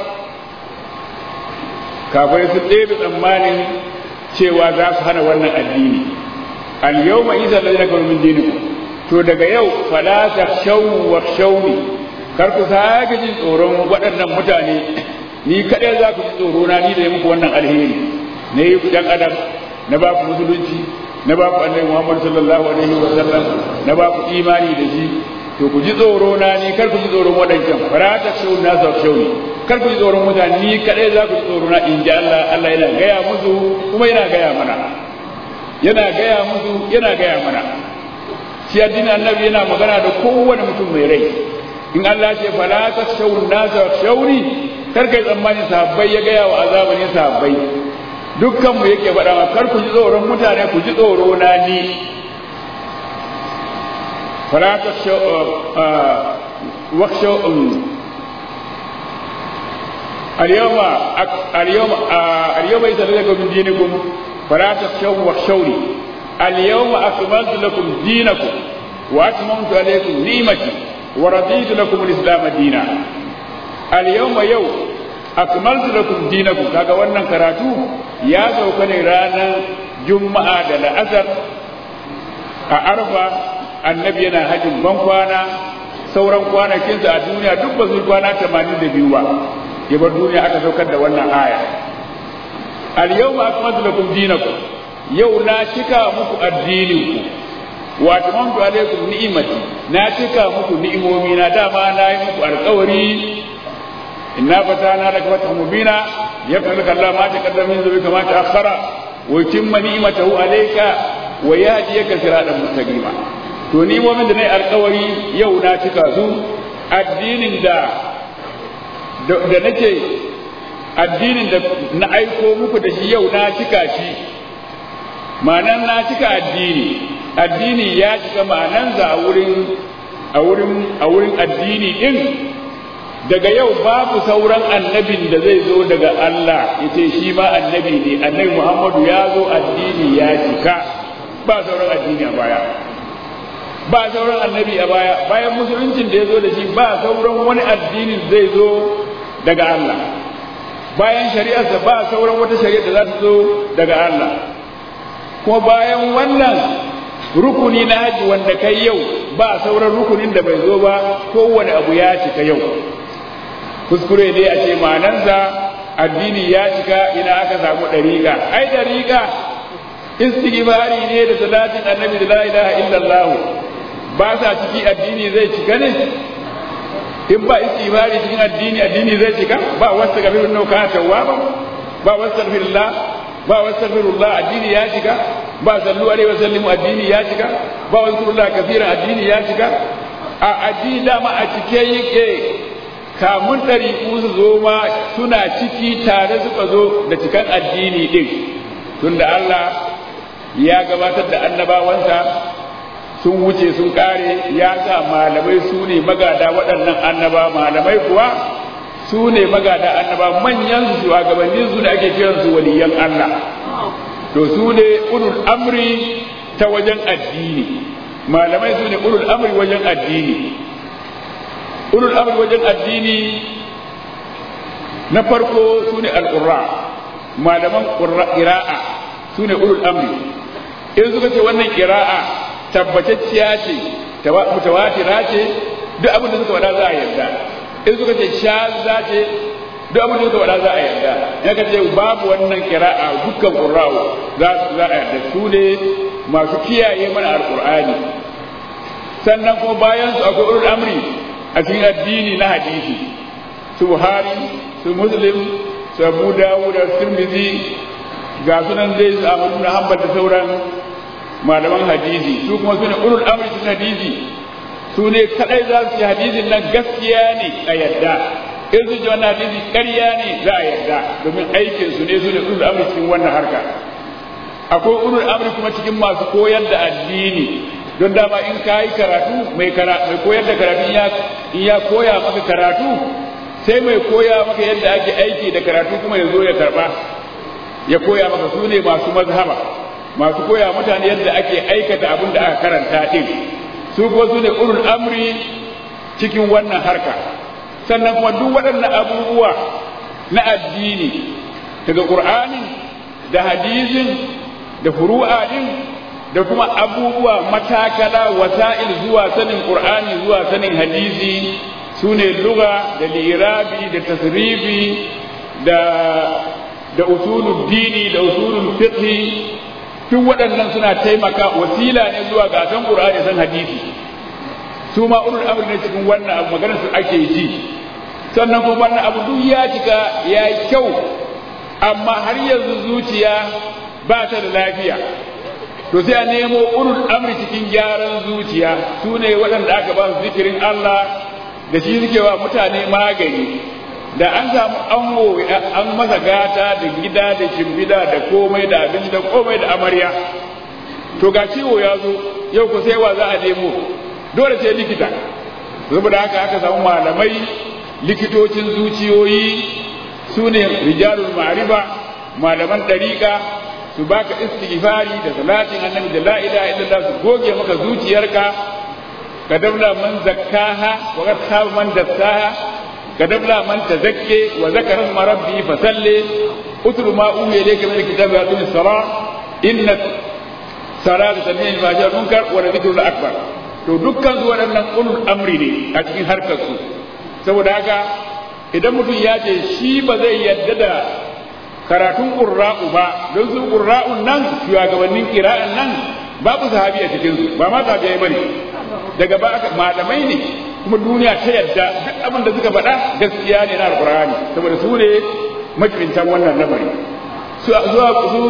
kafirai sun ɗebe tsammanin cewa za su hana wannan addini al yawma isa lalina kawo min dinikum to daga yau fala takhshaw wa khshawni kar ku sake jin tsoron waɗannan mutane ni kaɗai za ku ji tsoro na ni da muku wannan alheri na yi ɗan adam na ba ku musulunci na ba ku annabi muhammad sallallahu alaihi wa sallam na ba ku imani da shi to ku ji tsoro na ni kar ku ji tsoron waɗancan fara ta shau na sa shau ne kar ku ji tsoron mutane ni kaɗai za ku ji tsoro na in ji Allah Allah yana gaya musu kuma yana gaya mana yana gaya musu yana gaya mana shi addinin annabi yana magana da kowane mutum mai rai in Allah ce fala ta shawun nasa shauri kar kai tsammanin sahabbai ya gaya wa azabanin sahabbai dukkan mu yake faɗa ma kar ku ji tsoron mutane ku ji tsoro na ni fala ta shawun اليوم اليوم اليوم إذا لكم من دينكم فلا تخشوا واخشوني اليوم أكملت لكم دينكم وأتممت عليكم نعمتي ورضيت لكم الإسلام دينا اليوم يوم أكملت لكم دينكم kaga wannan karatu ya sauka ne ranar juma'a da la'asar a arfa annabi yana hajjin ban kwana sauran kwanakinsa a duniya duk ba su kwana 82 ba ya bar duniya aka saukar da wannan aya al-yawma akmaltu lakum dinakum yau na cika muku addininku wa tamamtu alaikum ni'imati na cika muku ni'imomi na dama na yi muku alƙawari inna fatana laka fathan mubina yaqul laka Allah ma taqaddama min dhanbika ma ta'akhkhara wa yutimma ni'matahu alayka wa yahdiyaka siratan mustaqima to ni'imomin da nayi alƙawari yau na cika su addinin da da nake addinin da na aiko muku da shi yau na cika shi ma'anan na cika addini addini ya cika ma'anansa a wurin a wurin a wurin addini din daga yau babu sauran annabin da zai zo daga Allah yace shi ma annabi ne annabi Muhammadu ya zo addini ya cika ba sauran addini a baya ba sauran annabi a baya bayan musuluncin da ya zo da shi ba sauran wani addinin zai zo daga Allah bayan shari'arsa ba sauran wata shari'a da za ta zo daga Allah kuma bayan wannan rukuni na haji wanda kai yau ba sauran rukunin da bai zo ba kowane abu ya cika yau kuskure ne a ce ma'anansa addini ya cika ina aka samu ɗariƙa ai ɗariƙa istighfari ne da salatin annabi da la ilaha illallah ba sa ciki addini zai cika ne in ba istighfari cikin addini addini zai cika ba wasu gafirun nau kana tawwaba ba wasu gafirullah ba wasu gafirullah addini ya cika ba sallu alaihi wa sallimu addini ya cika ba wasu gafirullah kafiran addini ya cika a addini dama a cike yake kamun ɗari su zo ma suna ciki tare suka zo da cikan addini din tunda Allah ya gabatar da annabawansa sun wuce sun kare ya sa malamai su ne magada waɗannan annaba malamai kuwa su ne magada annaba manyan su shugabannin su ne ake kiran su waliyan Allah to su ne ulul amri ta wajen addini malamai su ne ulul amri wajen addini ulul amri wajen addini na farko su ne al'urra malaman ƙira'a su ne ulul amri in suka ce wannan ƙira'a tabbatacciya ce mutawatira ce duk abin da suka faɗa za a yarda in suka ce shaza ce duk abin da suka faɗa za a yarda ya ka ce babu wannan kira'a dukkan qurra'u za za a yarda su ne masu kiyaye mana alqur'ani sannan kuma bayan su akwai ulul amri a cikin addini na hadisi su buhari su muslim su abu dawud da tirmidhi ga sunan zai su amadu na hanbal da sauran malaman hadisi su kuma su ne ulul amri cikin hadisi su ne kadai za su ci hadisin nan gaskiya ne a yadda in su ji wannan hadisi ƙarya ne za a yarda domin aikin su ne su ne ulul amri cikin wannan harka akwai ulul amri kuma cikin masu koyar da addini don dama in ka yi karatu mai koyar da karatu in ya koya maka karatu sai mai koya maka yadda ake aiki da karatu kuma ya zo ya karba ya koya maka su ne masu mazhaba masu koya mutane yadda ake aikata abin da aka karanta din su kuma su ne ulul amri cikin wannan harka sannan kuma duk waɗannan abubuwa na addini daga ƙur'anin da hadisin da furu'a din da kuma abubuwa matakala wasa'il zuwa sanin ƙur'ani zuwa sanin hadisi su ne luga da lirabi da tasrifi da da usulul dini da usulul fiqh duk waɗannan suna taimaka wasila ne zuwa ga san qur'ani san hadisi su ma ulul amr ne cikin wannan abu maganar su ake ji sannan kuma wannan abu duk ya cika ya yi kyau amma har yanzu zuciya ba ta da lafiya to sai a nemo ulul amri cikin gyaran zuciya su ne waɗanda aka ba su zikirin Allah da shi suke wa mutane magani da an samu ango an masa gata da gida da shimbida da komai da abin da komai da amarya to ga ciwo ya zo yau ku sai wa za a nemo dole sai likita saboda haka aka samu malamai likitocin zuciyoyi su ne rijalul ma'rifa malaman ɗariƙa su baka istighfari da salatin annabi da la ilaha illallah su goge maka zuciyarka kadabla man zakkaha wa qad khaba man dassaha kadabla man tazakki wa zakara isma rabbi fasalli utlu ma uhiya ilayka min alkitabi wa aqim as-salah inna salata tanhi al-fahsha munkar wa dhikrul akbar to dukkan su waɗannan ulul amri ne a cikin harkar su saboda haka idan mutum ya ce shi ba zai yadda da karatun ƙurra'u ba don su ƙurra'un nan shugabannin kira'an nan babu sahabi a cikin su ba ma sahabiyai bane daga ba aka malamai ne kuma duniya ta yadda duk abin da suka faɗa gaskiya ne na alƙur'ani saboda su ne majibintan wannan lamari su zuwa su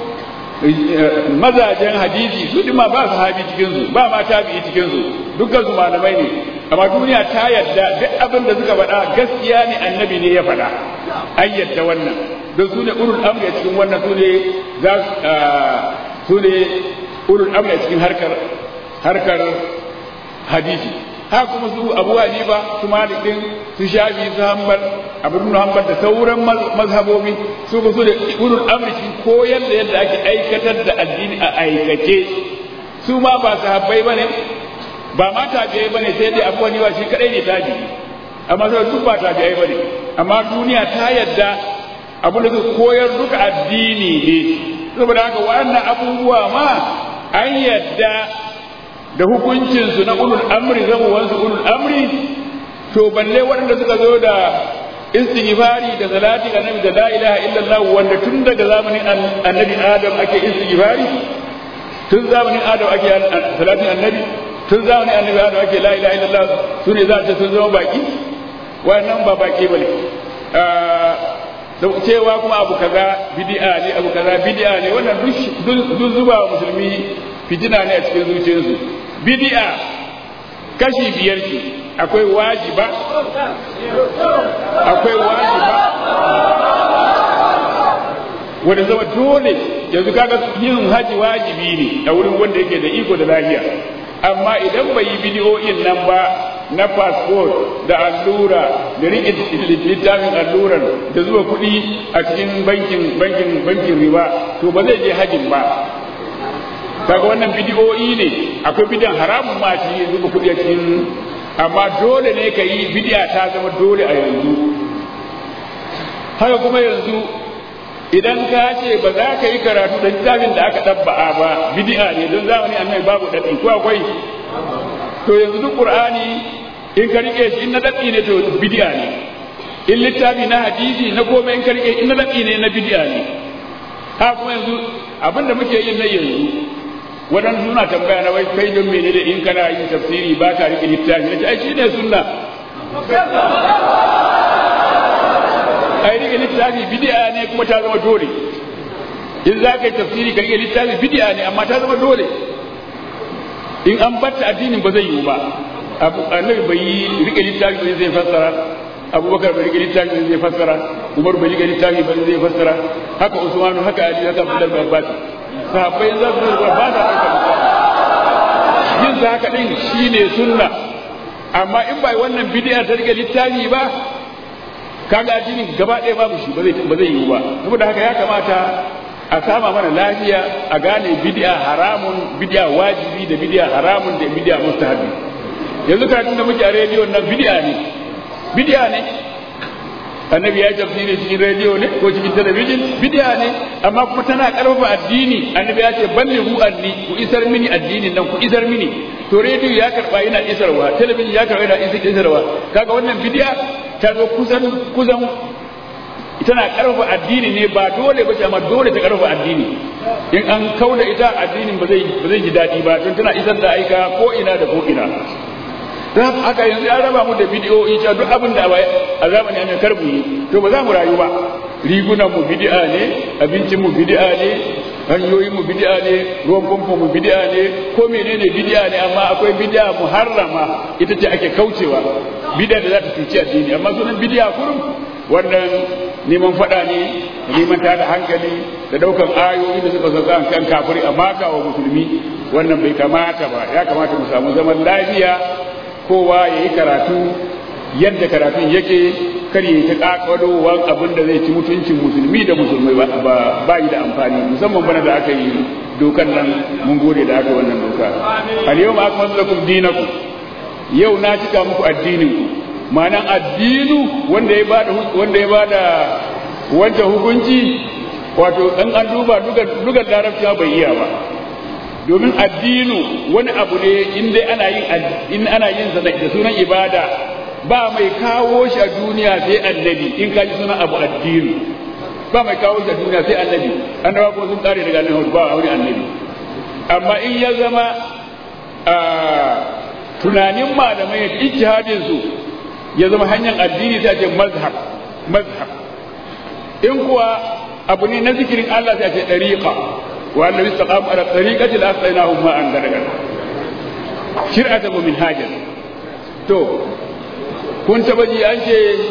mazajen hadisi su ma ba sahabi cikin su ba ma tabi'i cikin su dukkan su malamai ne amma duniya ta yadda duk abin da suka faɗa gaskiya ne annabi ne ya faɗa an yadda wannan don su ne ulul amri a cikin wannan su ne za su ne ulul amri a cikin harkar harkar hadisi haka kuma su abu hanifa su malikin su shafi su hanbal abu ibn hanbal da sauran mazhabobi su ku su da ulul amri cikin koyar da yadda ake aikatar da addini a aikace su ma ba sahabbai bane ba ma tabi'ai bane sai dai abu hanifa shi kadai ne tabi'i amma sai duk ba tabi'ai bane amma duniya ta yadda abu da su koyar duka addini ne saboda haka waɗannan abubuwa ma an yadda da hukuncinsu na ulul amri zamuwansu ulul amri to balle waɗanda suka zo da istighfari da salati annabi da la ilaha illallah wanda tun daga zamanin annabi adam ake istighfari tun zamanin adam ake salatin annabi tun zamanin annabi adam ake la ilaha illallah su ne za ta sun zama baki wannan ba baki bane cewa kuma abu kaza bid'a ne abu kaza bid'a ne wannan duk zuba wa musulmi fitina ne a cikin zuciyarsu bid'a kashi biyar ce akwai wajiba akwai wajiba wanda zama dole yanzu kaga yin haji wajibi ne a wurin wanda yake da iko da lafiya amma idan bai yi bidiyoyin nan ba na passport da allura da riƙe littafin allurar da zuwa kuɗi a cikin bankin bankin bankin riba to ba zai je hajin ba kaga wannan bidiyoyi ne akwai bidiyan haramun ma ci zuba kuɗi a cikin amma dole ne ka yi bidiya ta zama dole a yanzu haka kuma yanzu idan ka ce ba za ka yi karatu da littafin da aka ɗabba'a ba bidi'a ne don zamani annabi babu daɗi ko akwai to yanzu duk qur'ani in ka rike shi in na daɗi ne to bidi'a ne in littafi na hadisi na komai in ka rike in na daɗi ne na bidi'a ne ha kuma yanzu abinda muke yin na yanzu waɗansu suna tambaya na wai kai don mene da in kana yin tafsiri ba ka rike littafi na ce ai shi ne sunna ai rike littafi bid'a ne kuma ta zama dole in za ka yi tafsiri ka rike littafi bid'a ne amma ta zama dole in an batta addinin ba zai yiwu ba abu annabi bai yi rike littafi ba zai fassara abubakar bai rike littafi ba zai fassara umar bai rike littafi ba zai fassara haka usmanu haka ali haka abdullahi bin abbas sahabbai za su ba sa yin sa haka din shine sunna amma in bai wannan bid'a ta rike littafi ba kaga addinin gaba ɗaya babu shi ba zai ba zai yi ba saboda haka ya kamata a sama mana lafiya a gane bid'a haramun bid'a wajibi da bid'a haramun da bid'a mustahabi yanzu karatun da muke a rediyon nan bid'a ne bid'a ne annabi ya tafsiri cikin rediyo ne ko cikin talabijin bid'a ne amma kuma tana karfafa addini annabi ya ce ballighu anni ku isar mini addinin nan ku isar mini to rediyo ya karba yana isarwa talabijin ya karba yana isarwa kaga wannan bid'a ta zo kusan kusan tana karfafa addini ne ba dole ba amma dole ta karfafa addini in an kauda ita addinin ba zai ba zai ji daɗi ba don tana isar da aika ko ina da ko ina don haka yanzu ya raba mu da bidiyoyi cewa duk abin da a zamani an karbu yi to ba za mu rayu ba rigunan mu bid'a ne abincin mu bid'a ne hanyoyin mu bid'a ne ruwan famfo mu bid'a ne ko menene bid'a ne amma akwai bid'a muharrama ita ce ake kaucewa bid'a da za ta cuci addini amma sunan bid'a kurum wannan neman fada ne neman tada hankali da daukan ayoyi da suka sauka kan kafiri a maka wa musulmi wannan bai kamata ba ya kamata mu samu zaman lafiya kowa ya yi karatu yadda karatun yake kar yi ta kakalowan abin da zai ci mutuncin musulmi da musulmai ba ba yi da amfani musamman bana da aka yi dokan nan mun gode da aka wannan doka al yau ma akmaltu lakum dinakum yau na cika muku addinin ku ma'anan addinu wanda ya bada wanda ya bada wancan hukunci wato dan an duba dugan larabci bai iya ba domin addinu wani abu ne in dai ana yin in ana yin sa da sunan ibada ba mai kawo shi a duniya sai annabi in ka ji sunan abu addinu ba mai kawo shi a duniya sai annabi annabawa ko sun kare daga annabi ba wani annabi amma in ya zama tunanin malamai da ijtihadin su ya zama hanyar addini sai ce mazhab mazhab in kuwa abu ne na zikirin Allah sai ce dariqa وأن استقاموا على الطريقة لأسقيناهم ماء غدقا شرعة ومنهاجا تو كنت بجي أنت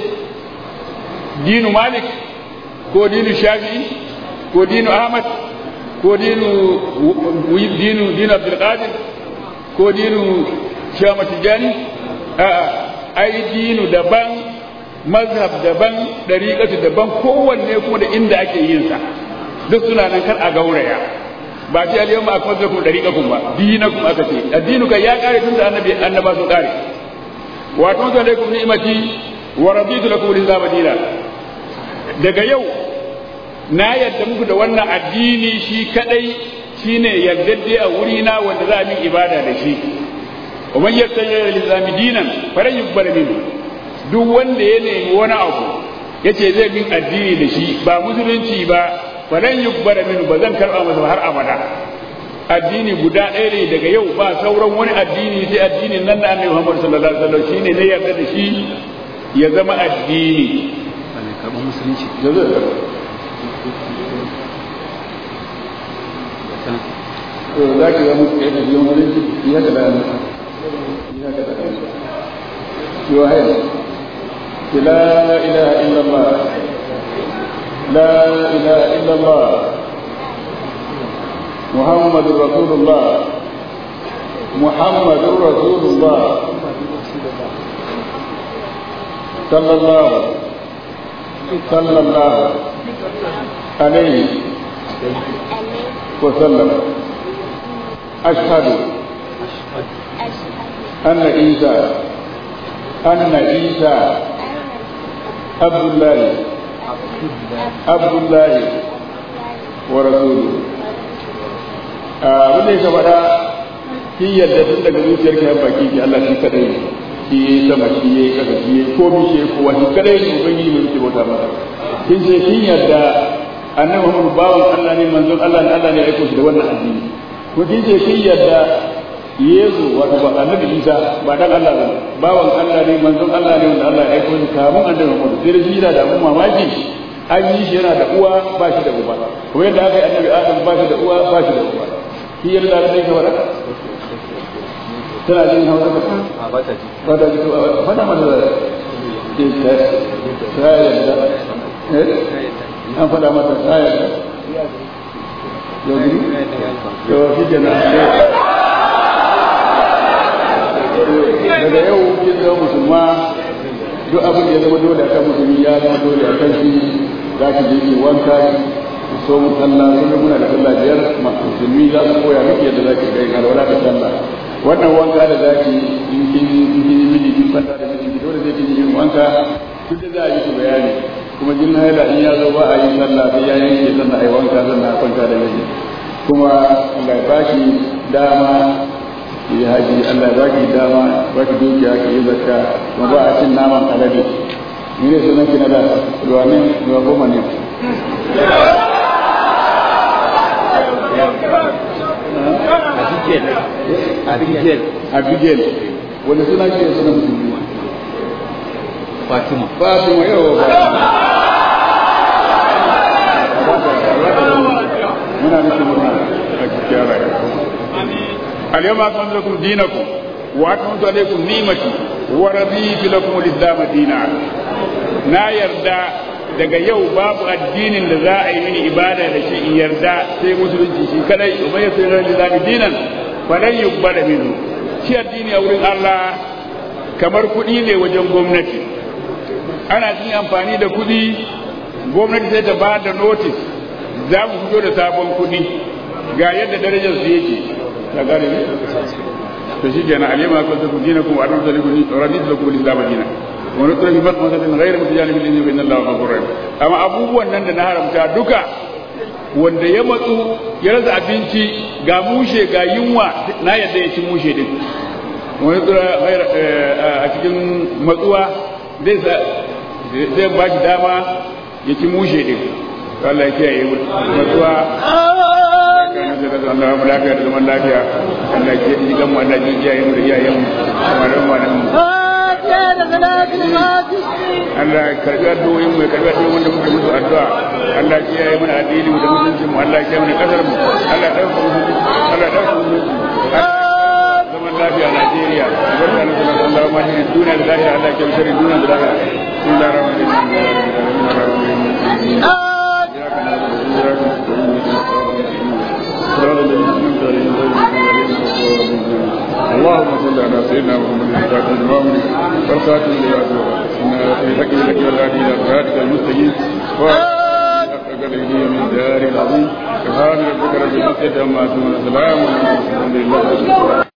دين مالك كو دين الشافعي كو دين أحمد كو دين دين دين عبد القادر كو دين شامة الجاني آه أي دين دبان mazhab daban dariƙatu daban kowanne kuma da inda ake yin sa duk suna nan kar a gauraya ba ce al yawma akmaltu lakum dariqakum ba dinakum aka ce addinu kai ya kare tun da annabi annaba sun kare wa tunzu alaikum ni'mati wa raditu lakum al-islam dina daga yau na yadda muku da wannan addini shi kadai shine yaddade a wuri na wanda za a min ibada da shi wa man yattaja al-islam dinan falan yuqbal minhu duk wanda ya nemi wani abu yace zai bin addini da shi ba musulunci ba falan yubbara min ba zan karba masa har abada addini guda ɗaya ne daga yau ba sauran wani addini sai addinin nan da annabi Muhammad sallallahu alaihi wasallam shine ne yarda da shi ya zama addini karɓar musulunci to za ki ga mutu yana biyan musulunci ya ka da ya ka da yo hayya la ilaha illallah لا إله إلا الله محمد رسول الله محمد رسول الله صلى الله صلى الله عليه وسلم أشهد أن عيسى أن عيسى عبد الله عبد الله ورسوله abin da ya faɗa shi yadda tun daga zuciyar ka baki ki Allah shi kadai ne shi yayi sama shi yayi kasa shi yayi komai shi yayi kowa shi kadai ne ubangiji mai yake bauta masa kin ce kin yadda annabi Muhammad bawan Allah ne manzon Allah ne Allah ne ya aiko shi da wannan addini ko kin ce kin yadda Yesu wato ba annabi Isa ba dan Allah ba bawan Allah ne manzon Allah ne wanda Allah ya aiko shi kamun annabi Muhammad sai da shi da abun mamaki an yi shi yana da uwa ba shi da uba kuma yadda aka yi annabi Adam ba shi da uwa ba shi da uba shi yadda da take wada tana jin hausa ba a ba ta ji ba ta ji to fada mana da ke ta ta yadda eh an fada mata ta yadda yau gini yau shi kenan daga yau kin zama musulma duk abin da ya zama dole akan musulmi ya zama dole akan shi za ki je ki wanka ki so mu sallah kullum muna da sallah biyar musulmi za su koya miki yadda za ki ga yin alwala da sallah wannan wanka da za ki in kin in kin miji kin kwanta da miji dole sai kin yi wanka duk da za a yi su bayani kuma jin haila in ya zo ba a yi sallah sai ya yanke sannan a yi wanka sannan a kwanta da miji kuma Allah ya baki dama yi haji Allah ya baki dama baki dukiya ki yi zakka kuma ba a cin naman alade ni ne sunan ki na da ruwa ne ruwa goma ne Abigail. Abigail wanda suna ke sunan musulmi Fatima. Fatima yawa muna miki murna a cikin rayuwa اليوم أكملت لكم دينكم وأكملت عليكم نعمتي ورضيت لكم الإسلام دينا na yarda daga yau babu addinin da za a yi mini ibada da shi in yarda sai musulunci shi kadai umar ya sayar da zami dinan falan yuqbala minhu shi addini a wurin Allah kamar kuɗi ne wajen gwamnati ana cin amfani da kuɗi gwamnati sai ta ba da notice za mu fito da sabon kuɗi ga yadda darajar su yake ka gane ne to shi kenan alima ko ta kudina kuma arzu da likuni radit lakum al-islam dina wa nutra bi fatwa satin ghayr mutajalib lil inna inna allaha ghafurur rahim amma abubuwan nan da na haramta duka wanda ya matsu ya rasa abinci ga mushe ga yunwa na yadda ya ci mushe din wa nutra ghayr a cikin matsuwa zai sa zai ba shi dama ya ci mushe din Allah ya kiyaye matsuwa Allah mu lafiya da zaman lafiya Allah ke ji gan mu Allah ji iyayen mu da iyayen mu malaman malaman mu Allah ya karbi addu'o'in mu ya karbi addu'o'in wanda muke musu addu'a Allah ya kiyaye mana addini mu da mutunci mu Allah ya kiyaye mana kasar mu Allah ya dauka mu Allah ya dauka mu zaman lafiya a Najeriya barka da sunan Allah ma shi duniya da lafiya Allah ya kiyaye shirin duniya da lafiya bismillahir rahmanir اللهم صل على سيدنا محمد الفاتح المؤمن والخاتم لما سبق في حق لك والهادي الى صراطك المستقيم من دار العظيم سبحان ربك رب العزه عما يصفون وسلام على المرسلين الحمد لله